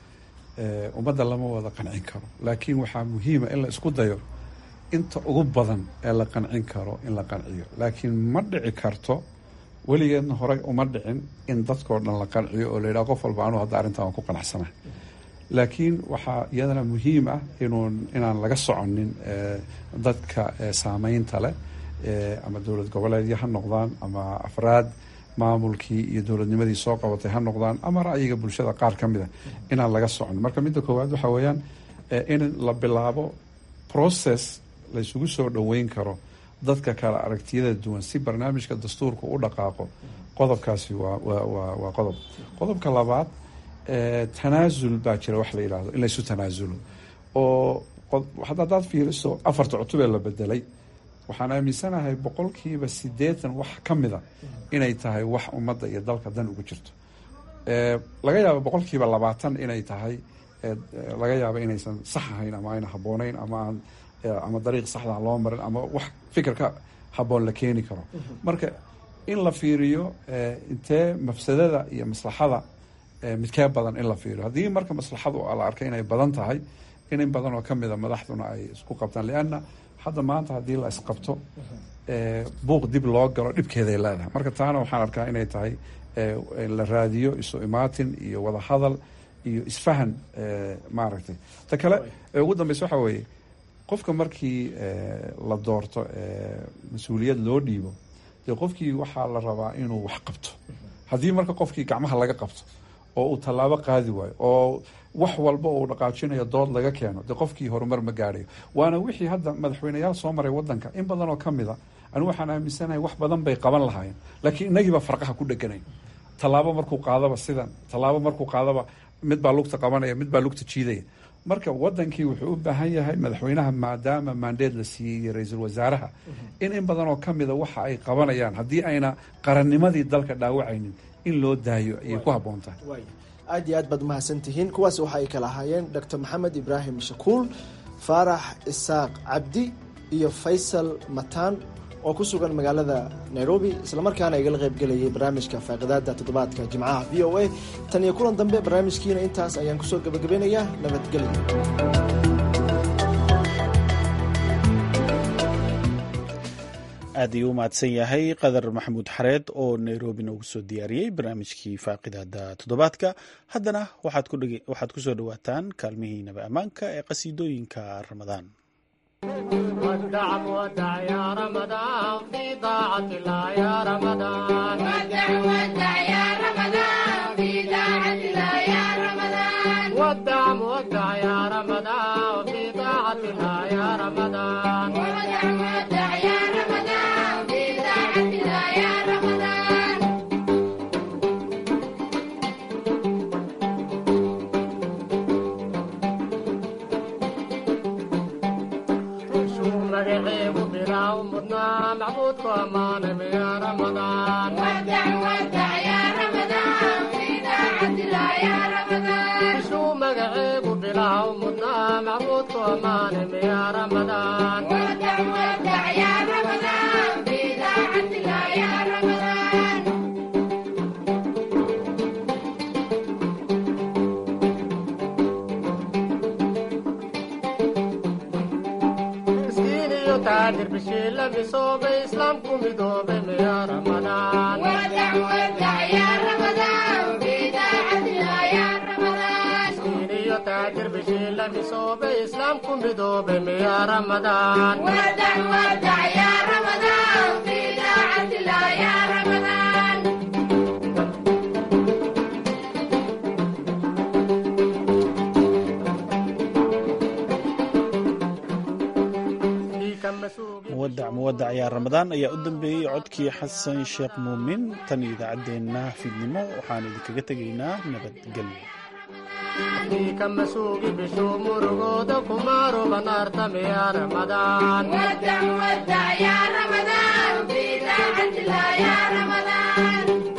ummadda lama wada qancin karo laakiin waxaa muhiima in la isku dayo inta ugu badan ee la qancin karo in la qanciyo laakiin ma dhici karto weligeedna horey uma dhicin in dadkao dhan la qanciyo oo la yidhaha qof walba anuu hadda arrintan waan ku qanacsana laakiin waxaa iyadana muhiim ah inuu inaan laga soconin dadka saameynta leh ama dowlad goboleedyo ha noqdaan ama afraad maamulkii iyo dowladnimadii soo qabatay ha noqdaan ama ra'yiga bulshada qaar ka mid a inaan laga soconin marka midda koowaad waxaa weeyaan in la bilaabo process la isugu soo dhoweyn karo dadka kale aragtiyada duwan si barnaamijka dastuurka u dhaqaaqo qodobkaasi waa waa waa qodob qodobka labaad tanaasul baa jira wax la yidhaahdo in laysu tanaasulo oo haddaad fiiriso afarta cutub ee la bedelay waxaan aaminsanahay boqolkiiba siddeetan wax ka mida inay tahay wax ummadda iyo dalka dan ugu jirto laga yaabo boqolkiiba labaatan inay tahay laga yaabo inaysan sax ahayn ama ayna habboonayn ama aan ama dariiq saxda loo marin ama wax fikirka habboon la keeni karo marka in la fiiriyo intee mafsadada iyo maslaxada midkee badan in la fiiriyo haddii marka maslaxadu la arkay inay badan tahay in in badan oo kamida madaxduna ay isku qabtaan lianna hadda maanta haddii la isqabto buuq dib loo galo dhibkeeday leedahay marka taana waxaan arkaa inay tahay la raadiyo isu imaatin iyo wada hadal iyo isfahan maaragtay ta kale ee ugu dambeysa waxaa weeye qofka markii la doorto mas-uuliyad loo dhiibo dee qofkii waxaa la rabaa inuu wax qabto haddii marka qofkii gacmaha laga qabto oo uu tallaabo qaadi waayo oo wax walba uu dhaqaajinayo dood laga keeno dee qofkii horumar ma gaadhayo waana wixii hadda madaxweyneyaal soo maray wadanka in badan oo ka mida anigu waxaan aaminsanahay wax badan bay qaban lahaayeen laakiin inagiiba farqaha ku dheganay tallaabo markuu qaadaba sidan tallaabo markuu qaadaba mid baa lugta qabanaya mid baa lugta jiidaya marka wadankii wuxuu u baahan yahay madaxweynaha maadaama maandeed la siiyey iyo ra-iisul wasaaraha in in badan oo ka mida waxa ay qabanayaan haddii ayna qarannimadii dalka dhaawacaynin in loo daayo ayay ku habboon tahay aad iyo aad baad umahadsantihiin kuwaas waxa ay kala ahaayeen doctor maxamed ibraahim shakuul faarax isaaq cabdi iyo faysal mataan oo ku sugan magaalada nairobi islamarkaana igala qaybgelayay barnaamijka faaqidaada toddobaadka jimcaha v o a tan iyo kulan dambe barnaamijkiina intaas ayaan kusoo gabagabeynayaa nabadgelyo aad ayuu u mahadsan yahay qadar maxamuud xareed oo nairobi noogu soo diyaariyey barnaamijkii faaqidaada toddobaadka haddana waxaad ku soo dhowaataan kaalmihii naba ammaanka ee qasiidooyinka ramadaan muwadac muwadac yaa ramadaan ayaa u dambeeyey codkii xasan sheekh muumin tan idaacaddeenna fiidnimo waxaan idinkaga tegaynaa nabadgelyo kumaro banartame ya Ramadan ودع ودع يا رمضان في طاعة الله يا رمضان